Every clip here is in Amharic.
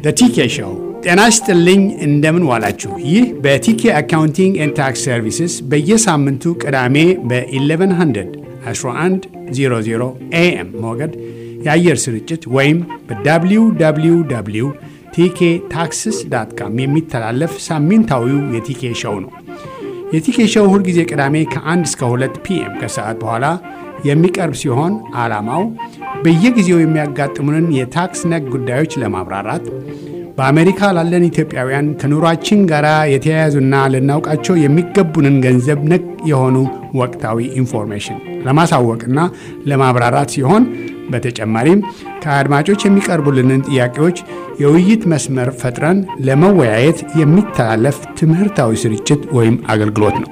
በቲኬ ሾው ጤና ይስጥልኝ። እንደምን ዋላችሁ? ይህ በቲኬ አካውንቲንግ ኤንድ ታክስ ሰርቪስስ በየሳምንቱ ቅዳሜ በ1100 1100 ኤኤም ሞገድ የአየር ስርጭት ወይም በwww ቲኬ ታክስስ ዳት ካም የሚተላለፍ ሳምንታዊው የቲኬ ሾው ነው። የቲኬ ሾው ሁልጊዜ ቅዳሜ ከ1 እስከ 2 ፒኤም ከሰዓት በኋላ የሚቀርብ ሲሆን ዓላማው በየጊዜው የሚያጋጥሙንን የታክስ ነክ ጉዳዮች ለማብራራት በአሜሪካ ላለን ኢትዮጵያውያን ከኑሯችን ጋር የተያያዙና ልናውቃቸው የሚገቡንን ገንዘብ ነክ የሆኑ ወቅታዊ ኢንፎርሜሽን ለማሳወቅና ለማብራራት ሲሆን በተጨማሪም ከአድማጮች የሚቀርቡልንን ጥያቄዎች የውይይት መስመር ፈጥረን ለመወያየት የሚተላለፍ ትምህርታዊ ስርጭት ወይም አገልግሎት ነው።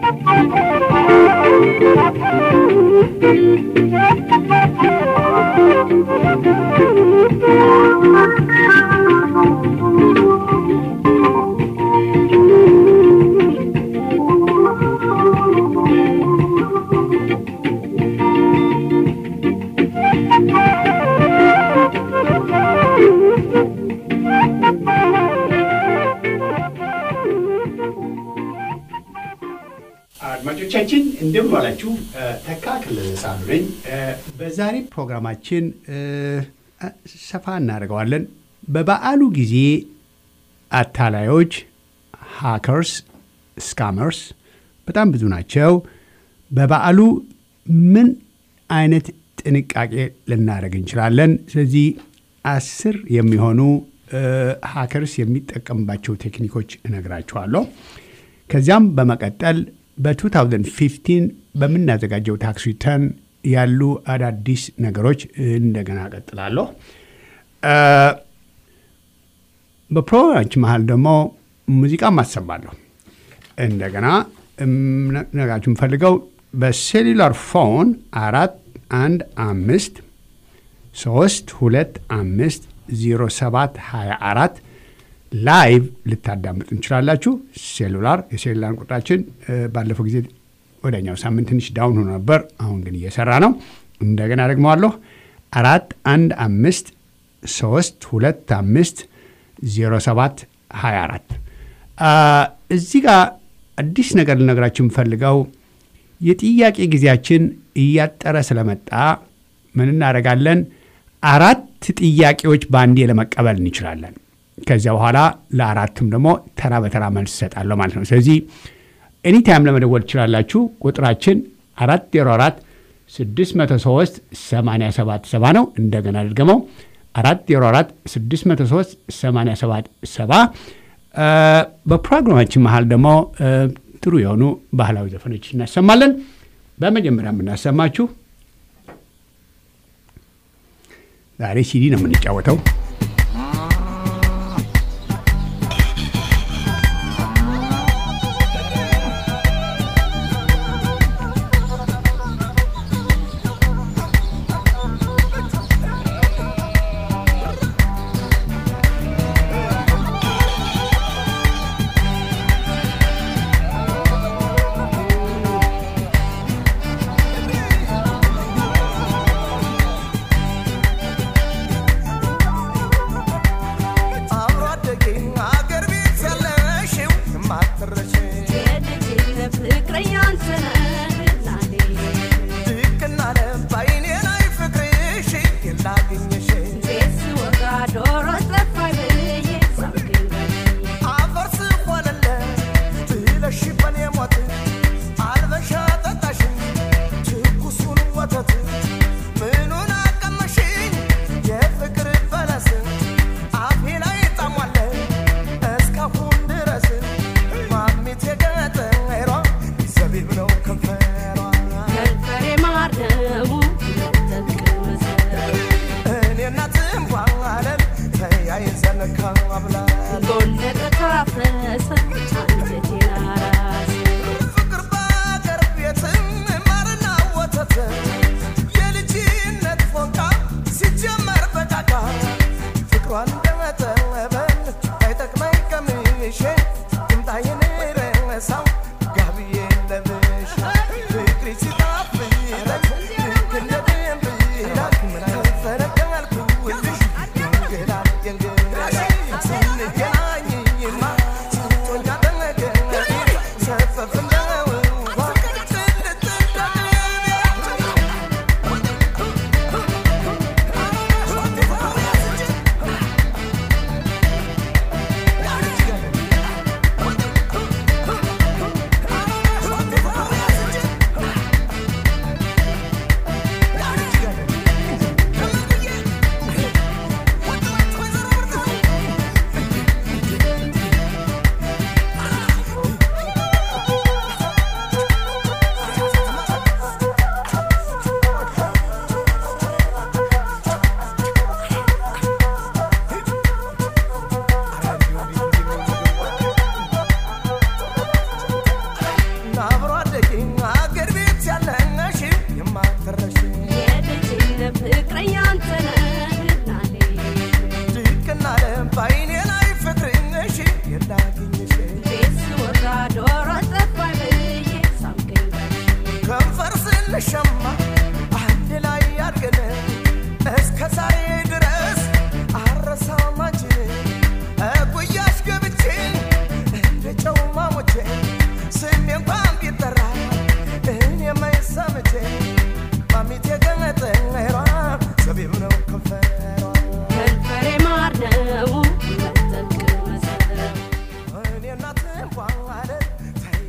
አድማጮቻችን እንደምን ዋላችሁ። ተካ ክልል ሳሉ ነኝ። በዛሬ ፕሮግራማችን ሰፋ እናደርገዋለን። በበዓሉ ጊዜ አታላዮች፣ ሃከርስ፣ ስካመርስ በጣም ብዙ ናቸው። በበዓሉ ምን አይነት ጥንቃቄ ልናደርግ እንችላለን? ስለዚህ አስር የሚሆኑ ሃከርስ የሚጠቀምባቸው ቴክኒኮች እነግራችኋለሁ። ከዚያም በመቀጠል በ2015 በምናዘጋጀው ታክስ ሪተርን ያሉ አዳዲስ ነገሮች እንደገና ቀጥላለሁ። በፕሮግራማችን መሀል ደግሞ ሙዚቃ ማሰማለሁ። እንደገና ነጋችሁ የምፈልገው በሴሉላር ፎን አራት አንድ አምስት ሶስት ሁለት አምስት ዜሮ ሰባት ሀያ አራት ላይቭ ልታዳምጡ እንችላላችሁ። ሴሉላር የሴሉላር ቁጥራችን ባለፈው ጊዜ ወደኛው ሳምንት ትንሽ ዳውን ሆኖ ነበር። አሁን ግን እየሰራ ነው። እንደገና ደግመዋለሁ። አራት አንድ አምስት ሶስት ሁለት አምስት ዜሮ ሰባት ሀያ አራት እዚህ ጋር አዲስ ነገር ልነግራችሁ የምፈልገው የጥያቄ ጊዜያችን እያጠረ ስለመጣ ምን እናደርጋለን? አራት ጥያቄዎች በአንዴ ለመቀበል እንችላለን። ከዚያ በኋላ ለአራቱም ደግሞ ተራ በተራ መልስ እሰጣለሁ ማለት ነው። ስለዚህ ኤኒታይም ለመደወል ትችላላችሁ። ቁጥራችን አራት ዜሮ አራት ስድስት መቶ ሶስት ሰማንያ ሰባት ሰባ ነው። እንደገና ድገመው አራት ዜሮ አራት ስድስት መቶ ሶስት ሰማንያ ሰባት ሰባ በፕሮግራማችን መሀል ደግሞ ጥሩ የሆኑ ባህላዊ ዘፈኖች እናሰማለን። በመጀመሪያ የምናሰማችሁ ዛሬ ሲዲ ነው የምንጫወተው።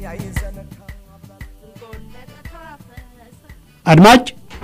አድማጭ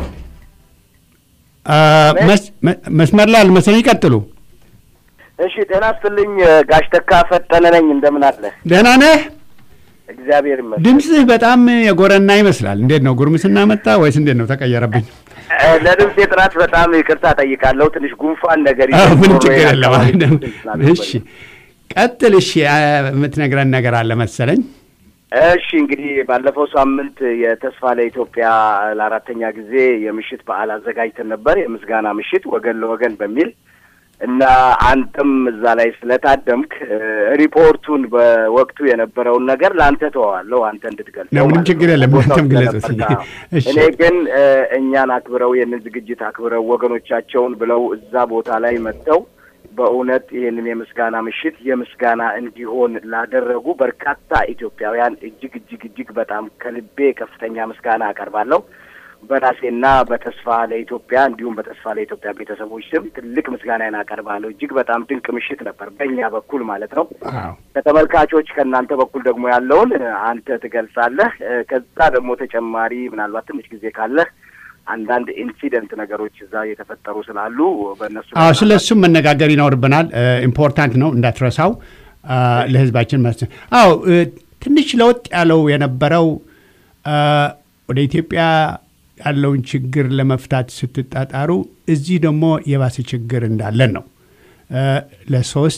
መስመር ላይ አልመሰለኝ። ይቀጥሉ። እሺ፣ ጤና ይስጥልኝ ጋሽ ተካ ፈጠነ ነኝ። እንደምን አለ? ደህና ነህ? እግዚአብሔር ይመስገን። ድምፅህ በጣም የጎረና ይመስላል። እንዴት ነው ጉርምስና መጣ ወይስ እንዴት ነው ተቀየረብኝ? ለድምፅ ጥራት በጣም ይቅርታ ጠይቃለሁ። ትንሽ ጉንፋን ነገር ምንም ችግር የለም። እሺ ቀጥል። እሺ የምትነግረን ነገር አለ መሰለኝ። እሺ እንግዲህ ባለፈው ሳምንት የተስፋ ለኢትዮጵያ ለአራተኛ ጊዜ የምሽት በዓል አዘጋጅተን ነበር። የምስጋና ምሽት ወገን ለወገን በሚል እና አንተም እዛ ላይ ስለታደምክ ሪፖርቱን በወቅቱ የነበረውን ነገር ለአንተ ተዋዋለሁ፣ አንተ እንድትገልጸው። ምንም ችግር የለም፣ አንተም ግለጽ። እኔ ግን እኛን አክብረው ይህንን ዝግጅት አክብረው ወገኖቻቸውን ብለው እዛ ቦታ ላይ መጥተው በእውነት ይህንን የምስጋና ምሽት የምስጋና እንዲሆን ላደረጉ በርካታ ኢትዮጵያውያን እጅግ እጅግ እጅግ በጣም ከልቤ ከፍተኛ ምስጋና አቀርባለሁ። በራሴና በተስፋ ለኢትዮጵያ እንዲሁም በተስፋ ለኢትዮጵያ ቤተሰቦች ስም ትልቅ ምስጋናዬን አቀርባለሁ። እጅግ በጣም ድንቅ ምሽት ነበር፣ በእኛ በኩል ማለት ነው። ከተመልካቾች ከእናንተ በኩል ደግሞ ያለውን አንተ ትገልጻለህ። ከዛ ደግሞ ተጨማሪ ምናልባት ትንሽ ጊዜ ካለህ አንዳንድ ኢንሲደንት ነገሮች እዛ የተፈጠሩ ስላሉ በእነሱ አዎ፣ ስለ እሱም መነጋገር ይኖርብናል። ኢምፖርታንት ነው እንዳትረሳው ለህዝባችን ማለት ነው። አዎ ትንሽ ለውጥ ያለው የነበረው ወደ ኢትዮጵያ ያለውን ችግር ለመፍታት ስትጣጣሩ እዚህ ደግሞ የባሰ ችግር እንዳለን ነው። ለሶስት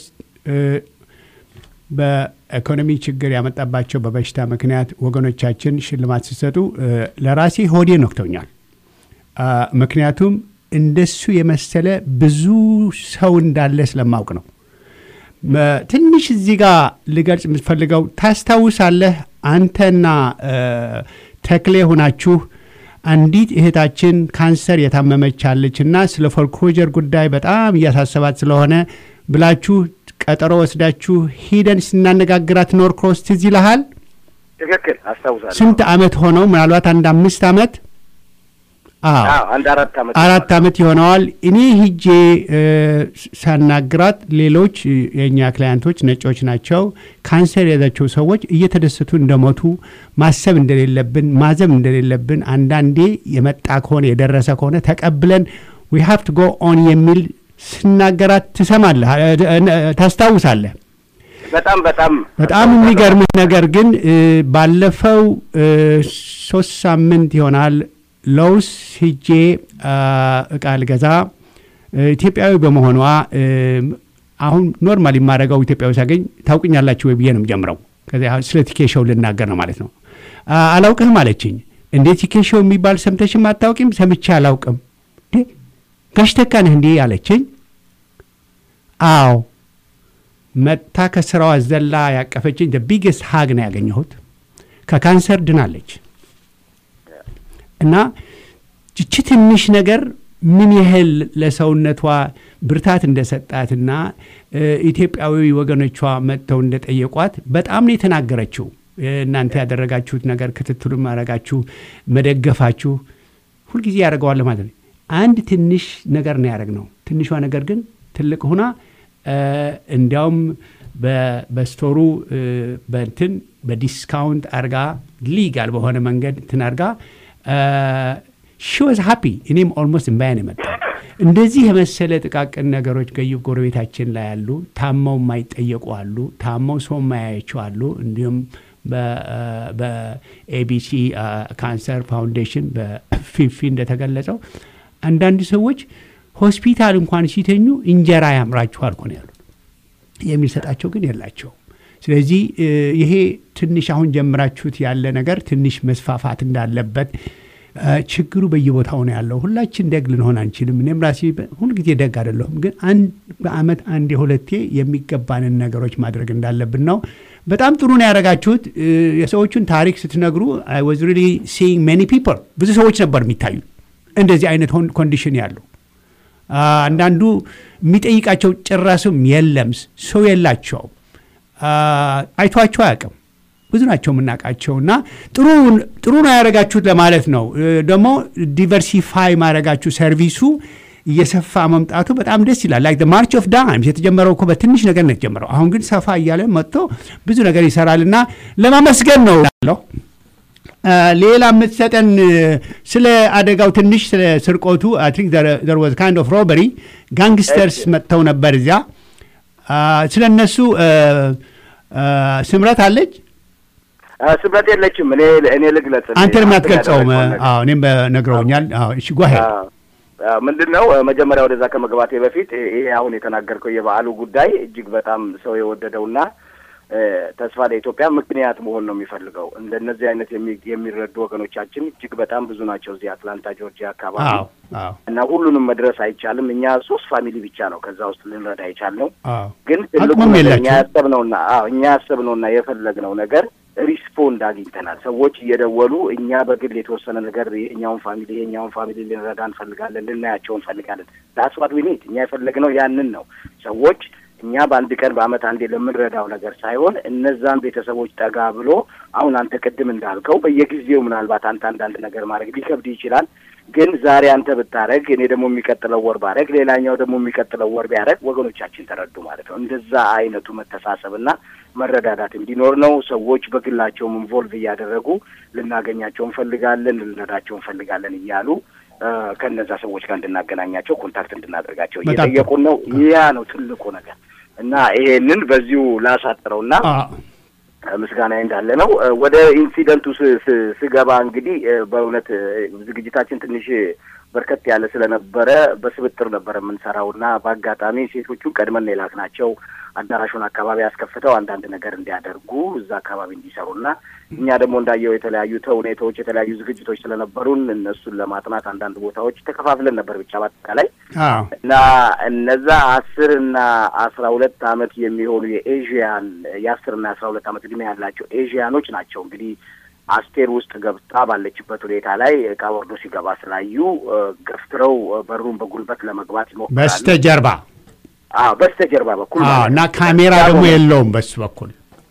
በኢኮኖሚ ችግር ያመጣባቸው በበሽታ ምክንያት ወገኖቻችን ሽልማት ሲሰጡ ለራሴ ሆዴ ነክቶኛል። ምክንያቱም እንደሱ የመሰለ ብዙ ሰው እንዳለ ስለማውቅ ነው። ትንሽ እዚህ ጋር ልገልጽ የምትፈልገው ታስታውሳለህ? አንተና ተክሌ ሆናችሁ አንዲት እህታችን ካንሰር የታመመች አለች እና ስለ ፎልክሎጀር ጉዳይ በጣም እያሳሰባት ስለሆነ ብላችሁ ቀጠሮ ወስዳችሁ ሂደን ስናነጋግራት ኖር ክሮስ ትዝ ይልሃል? ትክክል አስታውሳለሁ። ስንት ዓመት ሆነው? ምናልባት አንድ አምስት ዓመት አንድ አራት ዓመት አራት ዓመት ይሆነዋል። እኔ ሂጄ ሳናግራት ሌሎች የእኛ ክላያንቶች ነጮች ናቸው። ካንሰር የያዛቸው ሰዎች እየተደሰቱ እንደሞቱ ማሰብ እንደሌለብን ማዘብ እንደሌለብን አንዳንዴ የመጣ ከሆነ የደረሰ ከሆነ ተቀብለን ዊ ሃቭ ቱ ጎ ኦን የሚል ስናገራት ትሰማለህ፣ ታስታውሳለህ። በጣም በጣም በጣም የሚገርምህ ነገር ግን ባለፈው ሶስት ሳምንት ይሆናል ለውስ ሂጄ እቃ ልገዛ ኢትዮጵያዊ በመሆኗ አሁን ኖርማል የማደርገው ኢትዮጵያዊ ሳገኝ ታውቅኛላችሁ ወይ ብዬ ነው የምጀምረው። ከዚያ ስለ ቲኬሾው ልናገር ነው ማለት ነው። አላውቅህም አለችኝ። እንዴ ቲኬሾው የሚባል ሰምተሽም አታውቂም? ሰምቼ አላውቅም። ጋሽ ተካ ነህ እንዴ አለችኝ። አዎ መጥታ ከስራዋ ዘላ ያቀፈችኝ ቢግስት ሀግ ነው ያገኘሁት። ከካንሰር ድናለች። እና ይቺ ትንሽ ነገር ምን ያህል ለሰውነቷ ብርታት እንደሰጣትና ኢትዮጵያዊ ወገኖቿ መጥተው እንደጠየቋት በጣም ነው የተናገረችው። እናንተ ያደረጋችሁት ነገር ክትትሉ ማድረጋችሁ፣ መደገፋችሁ ሁልጊዜ ያደርገዋል ማለት ነው። አንድ ትንሽ ነገር ነው ያደረግነው። ትንሿ ነገር ግን ትልቅ ሁና እንዲያውም በስቶሩ በንትን በዲስካውንት አርጋ ሊጋል በሆነ መንገድ እንትን አርጋ ሺ ወዝ ሃፒ እኔም ኦልሞስት እምባያን የመጣው እንደዚህ የመሰለ ጥቃቅን ነገሮች ገዩ ጎረቤታችን ላይ አሉ። ታመው የማይጠየቁ አሉ። ታመው ሰው የማያያቸው አሉ። እንዲሁም በኤቢሲ ካንሰር ፋውንዴሽን በፊፊ እንደተገለጸው አንዳንድ ሰዎች ሆስፒታል እንኳን ሲተኙ እንጀራ ያምራችኋል እኮ ነው ያሉት። የሚሰጣቸው ግን የላቸውም። ስለዚህ ይሄ ትንሽ አሁን ጀምራችሁት ያለ ነገር ትንሽ መስፋፋት እንዳለበት ችግሩ በየቦታው ነው ያለው። ሁላችን ደግ ልንሆን አንችልም። እኔም ራሴ ሁልጊዜ ደግ አይደለሁም፣ ግን አንድ በአመት አንድ የሁለቴ የሚገባንን ነገሮች ማድረግ እንዳለብን ነው። በጣም ጥሩ ነው ያደረጋችሁት። የሰዎቹን ታሪክ ስትነግሩ አይ ዋዝ ሪሊ ሲይንግ ሜኒ ፒፕል ብዙ ሰዎች ነበር የሚታዩ እንደዚህ አይነት ኮንዲሽን ያለው አንዳንዱ የሚጠይቃቸው ጭራስም የለም ሰው የላቸው አይቷቸው አያውቅም። ብዙ ናቸው የምናውቃቸው እና ጥሩ ነው ያደረጋችሁት ለማለት ነው። ደግሞ ዲቨርሲፋይ ማድረጋችሁ ሰርቪሱ እየሰፋ መምጣቱ በጣም ደስ ይላል። ላይክ ማርች ኦፍ ዳይምስ የተጀመረው እኮ በትንሽ ነገር ነው የተጀመረው። አሁን ግን ሰፋ እያለ መጥቶ ብዙ ነገር ይሰራልና ለማመስገን ነው ያለው። ሌላ የምትሰጠን ስለ አደጋው ትንሽ ስለ ስርቆቱ አይ ቲንክ ዘር ዋዝ ካይንድ ኦፍ ሮበሪ ጋንግስተርስ መጥተው ነበር እዚያ። ስለ እነሱ ስምረት አለች ስምረት የለችም። እኔ እኔ ልግለጽ። አንተንም አትገልጸውም። እኔም ነግረውኛል። እሺ ጓሄ ምንድን ነው መጀመሪያ ወደዛ ከመግባቴ በፊት ይሄ አሁን የተናገርከው የበዓሉ ጉዳይ እጅግ በጣም ሰው የወደደውና ተስፋ ለኢትዮጵያ ምክንያት መሆን ነው የሚፈልገው። እንደነዚህ አይነት የሚረዱ ወገኖቻችን እጅግ በጣም ብዙ ናቸው እዚህ አትላንታ ጆርጂያ አካባቢ እና ሁሉንም መድረስ አይቻልም። እኛ ሶስት ፋሚሊ ብቻ ነው ከዛ ውስጥ ልንረዳ አይቻልነው። ግን ትልቁ እኛ ያሰብነውና እኛ ያሰብነውና የፈለግነው ነገር ሪስፖንድ አግኝተናል። ሰዎች እየደወሉ እኛ በግል የተወሰነ ነገር የኛውን ፋሚሊ የኛውን ፋሚሊ ልንረዳ እንፈልጋለን፣ ልናያቸው እንፈልጋለን። ዳስዋት ዊኒት እኛ የፈለግነው ያንን ነው። ሰዎች እኛ በአንድ ቀን በአመት አንዴ ለምንረዳው ነገር ሳይሆን እነዛን ቤተሰቦች ጠጋ ብሎ አሁን አንተ ቅድም እንዳልከው በየጊዜው ምናልባት አንተ አንዳንድ ነገር ማድረግ ሊከብድ ይችላል። ግን ዛሬ አንተ ብታረግ እኔ ደግሞ የሚቀጥለው ወር ባረግ ሌላኛው ደግሞ የሚቀጥለው ወር ቢያደረግ ወገኖቻችን ተረዱ ማለት ነው። እንደዛ አይነቱ መተሳሰብና መረዳዳት እንዲኖር ነው። ሰዎች በግላቸውም ኢንቮልቭ እያደረጉ ልናገኛቸው እንፈልጋለን፣ ልንረዳቸው እንፈልጋለን እያሉ ከነዛ ሰዎች ጋር እንድናገናኛቸው ኮንታክት እንድናደርጋቸው እየጠየቁን ነው። ያ ነው ትልቁ ነገር እና ይሄንን በዚሁ ላሳጥረውና ምስጋና እንዳለ ነው። ወደ ኢንሲደንቱ ስገባ እንግዲህ በእውነት ዝግጅታችን ትንሽ በርከት ያለ ስለነበረ በስብጥር ነበር የምንሰራው እና በአጋጣሚ ሴቶቹን ቀድመን የላክ ናቸው አዳራሹን አካባቢ ያስከፍተው አንዳንድ ነገር እንዲያደርጉ እዛ አካባቢ እንዲሰሩና እኛ ደግሞ እንዳየው የተለያዩ ተውኔቶች የተለያዩ ዝግጅቶች ስለነበሩን እነሱን ለማጥናት አንዳንድ ቦታዎች ተከፋፍለን ነበር ብቻ በአጠቃላይ እና እነዛ አስር እና አስራ ሁለት አመት የሚሆኑ የኤዥያን የአስር እና የአስራ ሁለት አመት እድሜ ያላቸው ኤዥያኖች ናቸው እንግዲህ አስቴር ውስጥ ገብታ ባለችበት ሁኔታ ላይ እቃ ወርዶ ሲገባ ስላዩ ገፍትረው በሩን በጉልበት ለመግባት ይሞክራሉ። በስተጀርባ በስተጀርባ በኩል እና ካሜራ ደግሞ የለውም በሱ በኩል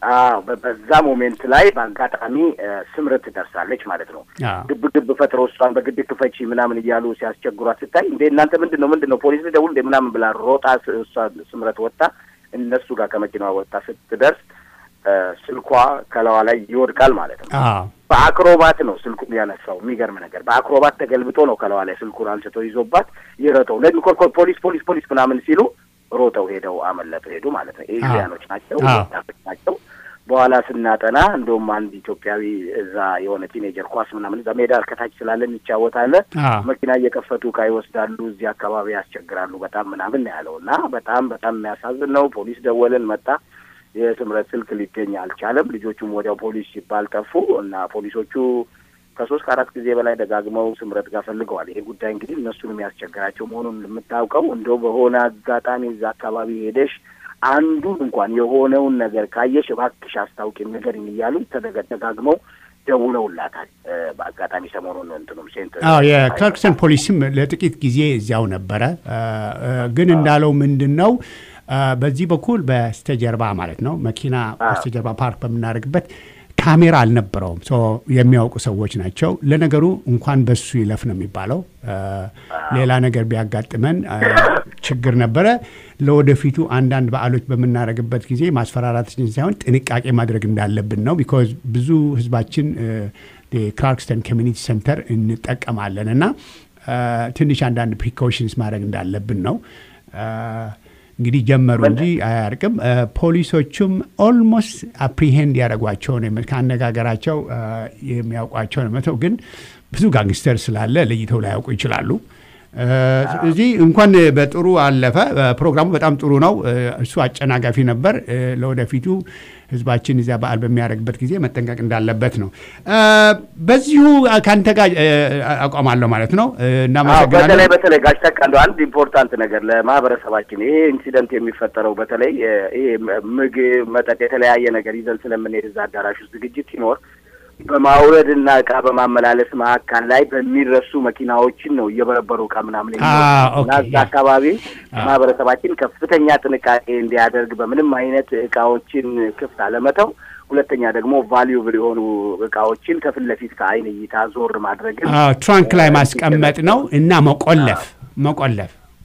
በዛ ሞሜንት ላይ በአጋጣሚ ስምረት ትደርሳለች ማለት ነው። ግብ ግብ ፈጥሮ እሷን በግድ ክፈቺ ምናምን እያሉ ሲያስቸግሯት ስታይ እንዴ እናንተ ምንድን ነው ምንድን ነው ፖሊስ ልደውል እንዴ ምናምን ብላ ሮጣ እሷ ስምረት ወጣ እነሱ ጋር ከመኪናዋ ወጣ ስትደርስ ስልኳ ከላዋ ላይ ይወድቃል ማለት ነው። በአክሮባት ነው ስልኩን ያነሳው። የሚገርም ነገር በአክሮባት ተገልብጦ ነው ከላዋ ላይ ስልኩን አንስቶ ይዞባት ይረጠው ለሚኮርኮር ፖሊስ ፖሊስ ፖሊስ ምናምን ሲሉ ሮጠው ሄደው አመለጡ ሄዱ ማለት ነው። ኤዥያኖች ናቸው ናቸው። በኋላ ስናጠና እንደውም አንድ ኢትዮጵያዊ እዛ የሆነ ቲኔጀር ኳስ ምናምን እዛ ሜዳ ከታች ስላለን ይጫወታለ መኪና እየከፈቱ እቃ ይወስዳሉ፣ እዚህ አካባቢ ያስቸግራሉ በጣም ምናምን ያለው እና በጣም በጣም የሚያሳዝን ነው። ፖሊስ ደወልን፣ መጣ። የስምረት ስልክ ሊገኝ አልቻለም። ልጆቹም ወዲያው ፖሊስ ሲባል ጠፉ እና ፖሊሶቹ ከሶስት ከአራት ጊዜ በላይ ደጋግመው ስምረት ጋር ፈልገዋል። ይሄ ጉዳይ እንግዲህ እነሱን የሚያስቸግራቸው መሆኑን የምታውቀው እንደው በሆነ አጋጣሚ እዛ አካባቢ ሄደሽ አንዱን እንኳን የሆነውን ነገር ካየሽ እባክሽ አስታውቂኝ ንገሪኝ እያሉ ተደጋግመው ደውለውላታል። በአጋጣሚ ሰሞኑን እንትኑም ሴንት የክላርክሰን ፖሊስም ለጥቂት ጊዜ እዚያው ነበረ። ግን እንዳለው ምንድን ነው በዚህ በኩል በስተጀርባ ማለት ነው መኪና በስተጀርባ ፓርክ በምናደርግበት ካሜራ አልነበረውም። የሚያውቁ ሰዎች ናቸው። ለነገሩ እንኳን በሱ ይለፍ ነው የሚባለው። ሌላ ነገር ቢያጋጥመን ችግር ነበረ። ለወደፊቱ አንዳንድ በዓሎች በምናደርግበት ጊዜ ማስፈራራታችን ሳይሆን ጥንቃቄ ማድረግ እንዳለብን ነው። ቢኮዝ ብዙ ህዝባችን ክላርክስተን ኮሚኒቲ ሴንተር እንጠቀማለን እና ትንሽ አንዳንድ ፕሪኮሽንስ ማድረግ እንዳለብን ነው። እንግዲህ ጀመሩ እንጂ አያርቅም። ፖሊሶቹም ኦልሞስት አፕሪሄንድ ያደረጓቸው ነው ከአነጋገራቸው የሚያውቋቸው ነው መተው ግን ብዙ ጋንግስተር ስላለ ለይተው ላያውቁ ይችላሉ። እዚህ እንኳን በጥሩ አለፈ። ፕሮግራሙ በጣም ጥሩ ነው። እሱ አጨናጋፊ ነበር። ለወደፊቱ ህዝባችን እዚያ በዓል በሚያደርግበት ጊዜ መጠንቀቅ እንዳለበት ነው። በዚሁ ከአንተ ጋር አቋማለሁ ማለት ነው። እናመሰግናለን። በተለይ በተለይ ጋሽ ተቃ አንድ ኢምፖርታንት ነገር ለማህበረሰባችን ይሄ ኢንሲደንት የሚፈጠረው በተለይ ይሄ ምግብ፣ መጠጥ፣ የተለያየ ነገር ይዘን ስለምንሄድ እዛ አዳራሽ ውስጥ ዝግጅት ሲኖር በማውረድ እና እቃ በማመላለስ መካከል ላይ በሚረሱ መኪናዎችን ነው እየበረበሩ እቃ ምናምን እና እዛ አካባቢ ማህበረሰባችን ከፍተኛ ጥንቃቄ እንዲያደርግ በምንም አይነት እቃዎችን ክፍት አለመተው፣ ሁለተኛ ደግሞ ቫሊዩብል የሆኑ እቃዎችን ከፊት ለፊት ከአይን እይታ ዞር ማድረግን ትራንክ ላይ ማስቀመጥ ነው እና መቆለፍ መቆለፍ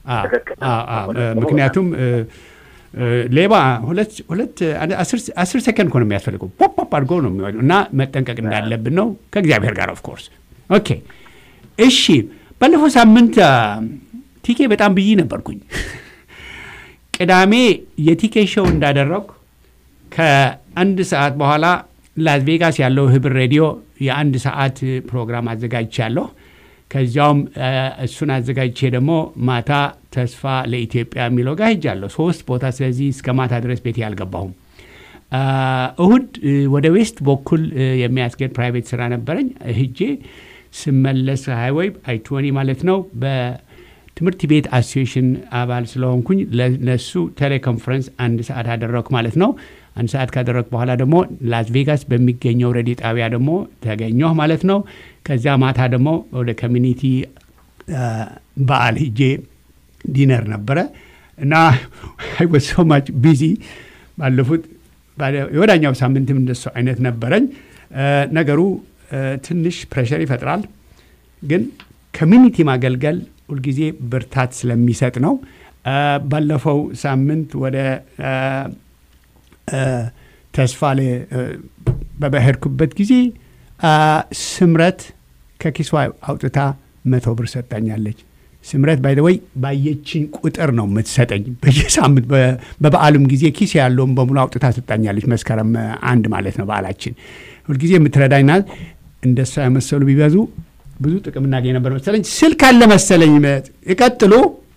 አዎ፣ ትክክል ነው። አዎ፣ አዎ። እውነት ነው። ምክንያቱም እ፣ እ፣ ሌባ ሁለት ሁለት አንድ አስር- አስር ሰከንድ እኮ ነው የሚያስፈልገው ፖፕ ፖፕ አድርጎ ነው የሚወጣው እና መጠንቀቅ እንዳለብን ነው ከእግዚአብሔር ጋር ኦፍ ኮርስ ኦኬ እሺ ባለፈው ሳምንት አ፣ ቲኬ በጣም ብይ ነበርኩኝ ቅዳሜ የቲኬ ሾው እንዳደረግኩ ከአንድ ሰዓት በኋላ ላስ ቬጋስ ያለው ህብር ሬዲዮ የአንድ ሰዓት ፕሮግራም አዘጋጅቻለሁ። ከዚያውም አ፣ እሱን አዘጋጅቼ ደግሞ ማታ ተስፋ ለኢትዮጵያ የሚለው ጋር ሄጃለሁ። ሶስት ቦታ። ስለዚህ እስከ ማታ ድረስ ቤቴ አልገባሁም። አ፣ እሁድ እ፣ ወደ ዌስት በኩል እ፣ የሚያስገድ ፕራይቬት ስራ ነበረኝ። ሂጄ ስመለስ ሃይዌይ አይ ቶኒ ማለት ነው በትምህርት ቤት አሶሲዬሽን አባል ስለሆንኩኝ ለነሱ ቴሌኮንፈረንስ አንድ ሰዓት አደረግኩ ማለት ነው። አንድ ሰዓት ካደረግኩ በኋላ ደግሞ ላስ ቬጋስ በሚገኘው ሬዲዮ ጣቢያ ደግሞ ተገኘሁ ማለት ነው። ከዚያ ማታ ደግሞ ወደ ኮሚኒቲ በዓል ሂጄ ዲነር ነበረ እና አይ ወዝ ሶ ማች ቢዚ ባለፉት ባለ- የወዳኛው ሳምንትም እንደሱ አይነት ነበረኝ። እ፣ ነገሩ እ፣ ትንሽ ፕሬሸር ይፈጥራል፣ ግን ኮሚኒቲ ማገልገል ሁልጊዜ ብርታት ስለሚሰጥ ነው። እ፣ ባለፈው ሳምንት ወደ እ፣ እ፣ ተስፋ ለ እ፣ በበሄድኩበት ጊዜ አ፣ ስምረት ከኪሷ አውጥታ መቶ ብር ሰጣኛለች። ስምረት ባይ ወይ ባየችኝ ቁጥር ነው የምትሰጠኝ። በየሳምንት በ- በበዓሉም ጊዜ ኪስ ያለውን በሙሉ አውጥታ ሰጣኛለች። መስከረም እ፣ አንድ ማለት ነው በዓላችን። ሁልጊዜ የምትረዳኝ ናት። እንደሷ የመሰሉ ቢበዙ ብዙ ጥቅም እናገኝ ነበር መሰለኝ። ስልክ አለ መሰለኝ። መ- ይቀጥሉ።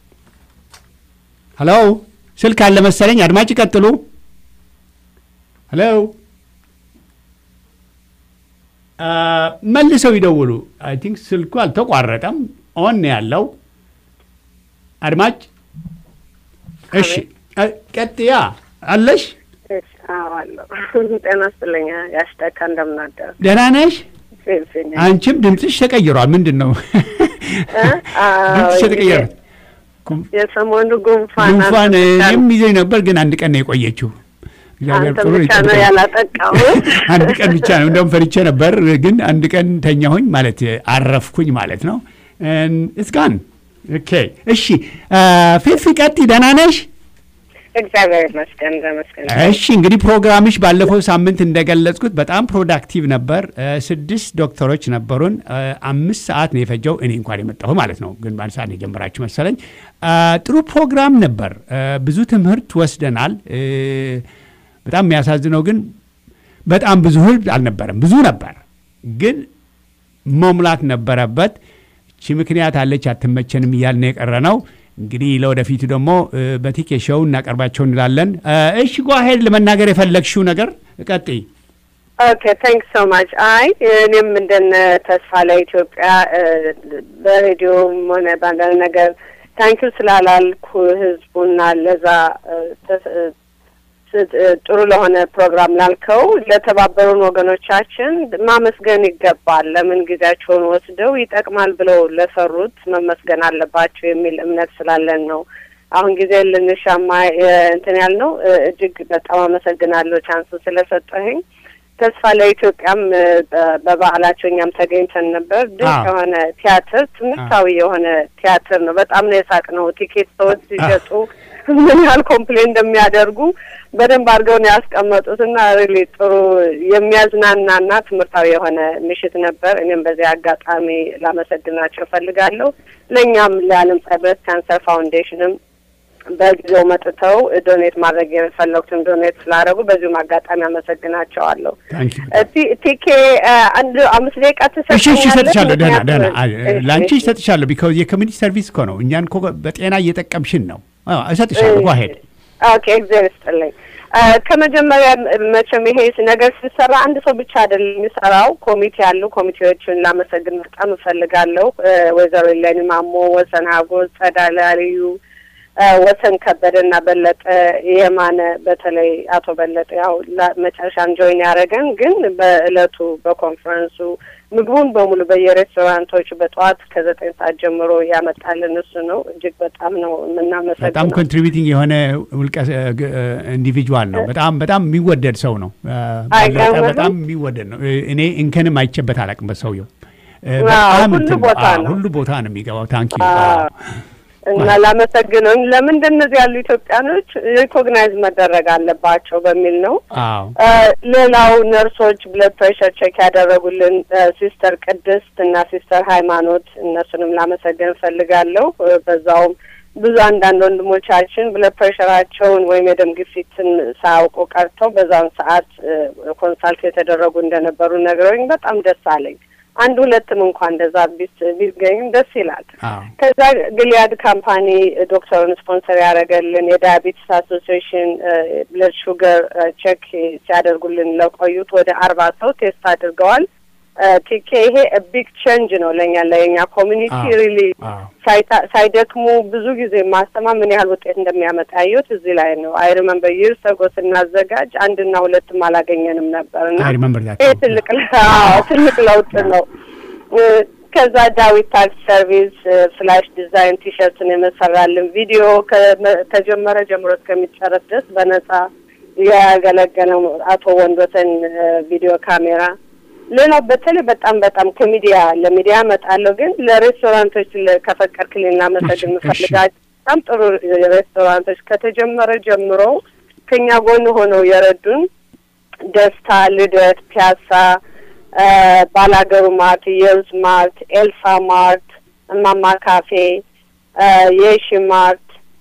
ሄሎ፣ ስልክ አለ መሰለኝ። አድማጭ ይቀጥሉ። ሄሎ አ፣ መልሰው ይደውሉ። አይ ቲንክ ስልኩ አልተቋረጠም፣ ኦን ነው ያለው። አድማጭ እሺ፣ አ፣ ቀጥያ አለሽ። እሺ፣ አዎ አለሁ። ጤና ይስጥልኝ ያሽተካ እንደምናደር ደህና ነሽ? ፊልፊል አንቺም ድምፅሽ ተቀይሯል። ምንድን ነው ድምፅሽ ተቀይሯል? የሰሞኑ ጉንፋን ጉንፋን አንተ ብቻ- እኔም ይዘኝ ነበር፣ ግን አንድ ቀን ነው የቆየችው። እግዚአብሔር አንተ ጥሩ ብቻ ነው ይጠብቀኝ። ያላጠቃው። አንድ ቀን ብቻ ነው እንደውም ፈሪቼ ነበር፣ ግን አንድ ቀን ተኛሁኝ ማለት አረፍኩኝ ማለት ነው። እስጋን ኦኬ። እሺ ፊፊ ቀጥይ፣ ደህና ነሽ? እግዚአብሔር ይመስገን ተመስገን። እሺ እንግዲህ ፕሮግራምሽ ባለፈው ሳምንት እንደገለጽኩት በጣም ፕሮዳክቲቭ ነበር። እ፣ ስድስት ዶክተሮች ነበሩን። እ፣ አምስት ሰዓት ነው የፈጀው እኔ እንኳን የመጣሁ ማለት ነው፣ ግን በአንድ ሰዓት ነው የጀመራችሁ መሰለኝ። እ፣ ጥሩ ፕሮግራም ነበር። እ፣ ብዙ ትምህርት ወስደናል። እ፣ በጣም የሚያሳዝነው ግን በጣም ብዙ ህዝብ አልነበረም። ብዙ ነበር ግን መሙላት ነበረበት። እቺ ምክንያት አለች አትመቸንም እያልን የቀረ ነው። እንግዲህ ለወደፊቱ ደግሞ እ፣ በቲኬ ሾው እናቀርባቸው እንላለን። እ፣ እሺ ጓሄድ ለመናገር የፈለግሽው ነገር ቀጥይ። ኦኬ ታንክ ሶ ማች። አይ እኔም እንደነ ተስፋ ለኢትዮጵያ እ፣ በሬዲዮም ሆነ በአንዳንድ ነገር ታንኪዩ ስላላልኩ ህዝቡና ለዛ እ፣ ተስ- እ፣ ስ- እ፣ ጥሩ ለሆነ ፕሮግራም ላልከው ለተባበሩን ወገኖቻችን ማመስገን ይገባል። ለምን ጊዜያቸውን ወስደው ይጠቅማል ብለው ለሰሩት መመስገን አለባቸው የሚል እምነት ስላለን ነው። አሁን ጊዜ ልንሻማ እ፣ እንትን ያልነው እ፣ እጅግ በጣም አመሰግናለሁ ቻንሱ ስለሰጠኸኝ። ተስፋ ለኢትዮጵያም እ፣ በ- በበዓላቸው እኛም ተገኝተን ነበር። ድንቅ አዎ። የሆነ ቲያትር፣ ትምህርታዊ የሆነ ቲያትር ነው። በጣም ነው የሳቅነው። ቲኬት ሰዎች ሲሸጡ ምን ያህል ኮምፕሌን እንደሚያደርጉ በደንብ አድርገው ነው ያስቀመጡት እና ሪሊ ጥሩ የሚያዝናናና ትምህርታዊ የሆነ ምሽት ነበር። እኔም በዚህ አጋጣሚ ላመሰግናቸው እፈልጋለሁ። ለእኛም ለዓለም ፀሐይ ብረት ካንሰር ፋውንዴሽንም በጊዜው መጥተው ዶኔት ማድረግ የፈለጉትን ዶኔት ስላደረጉ በዚሁም አጋጣሚ አመሰግናቸዋለሁ። ታንኪ ቲ- ቲኬ አ፣ አንድ አምስት ደቂቃ እሺ እሺ፣ ትሰጠኛለህ? እሰጥሻለሁ። ደህና ምክንያቱም- ደህና አ- እሺ፣ ለአንቺ እሺ። እሰጥሻለሁ። ቢካውዝ የኮሚኒቲ ሰርቪስ እኮ ነው። እኛን እኮ በጤና እየጠቀምሽን ነው። አዎ፣ እሰጥሻለሁ። ጓሄድ ኦኬ እግዚአብሔር ይስጥልኝ። አ፣ ከመጀመሪያ መቼም ይሄ ነገር ሲሰራ አንድ ሰው ብቻ አይደለም የሚሰራው፣ ኮሚቴ ያሉ ኮሚቴዎችን ላመሰግን በጣም እፈልጋለሁ። አ፣ ወይዘሮ ኢሌኒ ማሞ፣ ወሰን ሀጎስ፣ ጸዳለ አልዩ፣ አ፣ ወሰን ከበደ እና በለጠ የማነ በተለይ አቶ በለጠ ያው ላ- መጨረሻም ጆይን ያደረገን ግን በእለቱ በኮንፈረንሱ ምግቡን በሙሉ በየሬስቶራንቶቹ በጠዋት ከዘጠኝ ሰዓት ጀምሮ ያመጣልን እሱ ነው። እጅግ በጣም ነው በጣም የምናመሰግነው። ኮንትሪቢዩቲንግ የሆነ ውልቀ ኢንዲቪጁዋል ነው። በጣም በጣም የሚወደድ ሰው ነው። አ፣ በለጠ አይገርምም? በጣም የሚወደድ ነው። እ፣ እኔ እንከንም አይቼበት አላውቅም በሰውየው እ፣ አዎ፣ በጣም ሁሉ እንትን ነው። ቦታ አዎ፣ ነው። ሁሉ ቦታ ነው የሚገባው። ታንኪ አዎ። እና ላመሰግነው ለምን እንደነዚህ ያሉ ኢትዮጵያኖች ሪኮግናይዝ መደረግ አለባቸው በሚል ነው። አዎ ሌላው ነርሶች ብለድ ፕሬሸር ቼክ ያደረጉልን ሲስተር ቅድስት እና ሲስተር ሃይማኖት እነሱንም ላመሰግን እፈልጋለሁ። በዛውም ብዙ አንዳንድ ወንድሞቻችን ብለድ ፕሬሸራቸውን ወይም የደም ግፊትን ሳያውቁ ቀርተው በዛውን ሰዓት ኮንሳልት የተደረጉ እንደነበሩ ነግረውኝ በጣም ደስ አለኝ። አንድ ሁለትም እንኳን እንደዛ ቢገኝም ደስ ይላል። ከዛ ግሊያድ ካምፓኒ ዶክተሩን ስፖንሰር ያደረገልን የዳያቤቲስ አሶሲዬሽን ብለድ ሹገር ቼክ ሲያደርጉልን ለቆዩት ወደ አርባ ሰው ቴስት አድርገዋል። ቲኬ ይሄ ቢግ ቼንጅ ነው ለእኛ ለኛ ኮሚኒቲ ሪሊ ሳይደክሙ ብዙ ጊዜ ማስተማ ምን ያህል ውጤት እንደሚያመጣ ያየሁት እዚህ ላይ ነው። አይ ሪመምበር ይር ሰጎ ስናዘጋጅ አንድና ሁለትም አላገኘንም ነበር እና ይሄ ትልቅ ትልቅ ለውጥ ነው። ከዛ ዳዊት ታክስ ሰርቪስ ፍላሽ ዲዛይን ቲሸርትን የመሰራልን ቪዲዮ ከተጀመረ ጀምሮ እስከሚጨረስ ድረስ በነጻ ያገለገለው አቶ ወንዶሰን ቪዲዮ ካሜራ ሌላው በተለይ በጣም በጣም ከሚዲያ ለሚዲያ እመጣለሁ፣ ግን ለሬስቶራንቶች ከፈቀድክልኝ ላመሰግን የምፈልጋቸው በጣም ጥሩ ሬስቶራንቶች ከተጀመረ ጀምሮ ከኛ ጎን ሆነው የረዱን ደስታ፣ ልደት፣ ፒያሳ፣ ባላገሩ ማርት፣ የውዝ ማርት፣ ኤልሳ ማርት፣ እማማ ካፌ፣ የሺ ማርት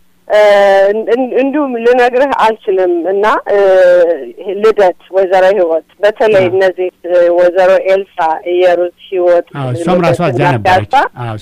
እንዲሁም ልነግርህ አልችልም እና ልደት ወይዘሮ ህይወት በተለይ እነዚህ ወይዘሮ ኤልሳ እየሩስ ህይወት እሷም ራሷ እዛ ነበረች።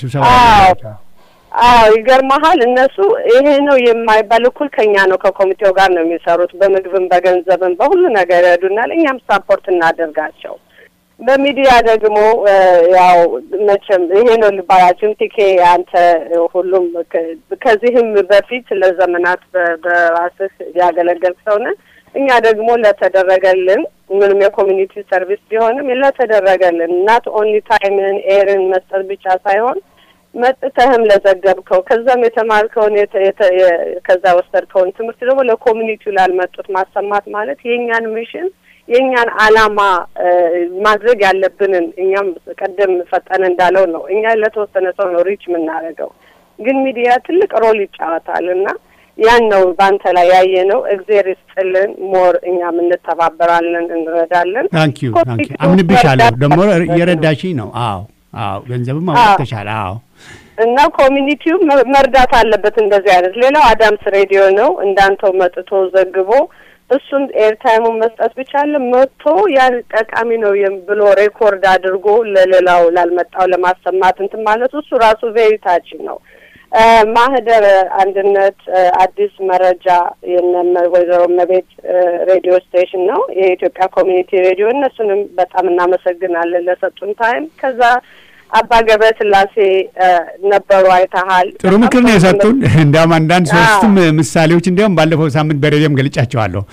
አዎ ይገርመሃል። እነሱ ይሄ ነው የማይባል እኩል ከኛ ነው ከኮሚቴው ጋር ነው የሚሰሩት። በምግብም በገንዘብም በሁሉ ነገር ይረዱናል። እኛም ሳፖርት እናደርጋቸው። በሚዲያ ደግሞ ያው መቼም ይሄ ነው ልባላችን ቲኬ አንተ ሁሉም ከዚህም በፊት ለዘመናት በራስህ ያገለገልክ ሰው ነህ። እኛ ደግሞ ለተደረገልን ምንም የኮሚኒቲ ሰርቪስ ቢሆንም ለተደረገልን ናት ኦንሊ ታይምን ኤርን መስጠት ብቻ ሳይሆን መጥተህም ለዘገብከው ከዛም የተማርከውን ከዛ ወሰድከውን ትምህርት ደግሞ ለኮሚኒቲው ላልመጡት ማሰማት ማለት የእኛን ሚሽን የእኛን አላማ ማድረግ ያለብንን እኛም ቀደም ፈጠነ እንዳለው ነው። እኛ ለተወሰነ ሰው ነው ሪች የምናደርገው፣ ግን ሚዲያ ትልቅ ሮል ይጫወታል እና ያን ነው በአንተ ላይ ያየ ነው። እግዜር ይስጥልን። ሞር እኛም እንተባበራለን፣ እንረዳለን። ታንኪዩ ታንኪዩ። አምንብሻለሁ። ደግሞ እየረዳሽኝ ነው። አዎ አዎ፣ ገንዘብም አውጥተሻል። አዎ እና ኮሚኒቲው መርዳት አለበት እንደዚህ አይነት። ሌላው አዳምስ ሬዲዮ ነው እንዳንተው መጥቶ ዘግቦ እሱን ኤርታይሙን መስጠት ብቻ አለ መጥቶ ያን ጠቃሚ ነው ብሎ ሬኮርድ አድርጎ ለሌላው ላልመጣው ለማሰማት እንትን ማለት እሱ ራሱ ቬሪታችን ነው። ማህደር አንድነት አዲስ መረጃ የነ ወይዘሮ መቤት ሬዲዮ ስቴሽን ነው የኢትዮጵያ ኮሚኒቲ ሬዲዮ። እነሱንም በጣም እናመሰግናለን ለሰጡን ታይም። ከዛ አባ ገብረ ስላሴ ነበሩ አይተሃል። ጥሩ ምክር ነው የሰጡን። እንዲያውም አንዳንድ ሶስትም ምሳሌዎች እንዲያውም ባለፈው ሳምንት በሬዲዮም ገልጫቸዋለሁ።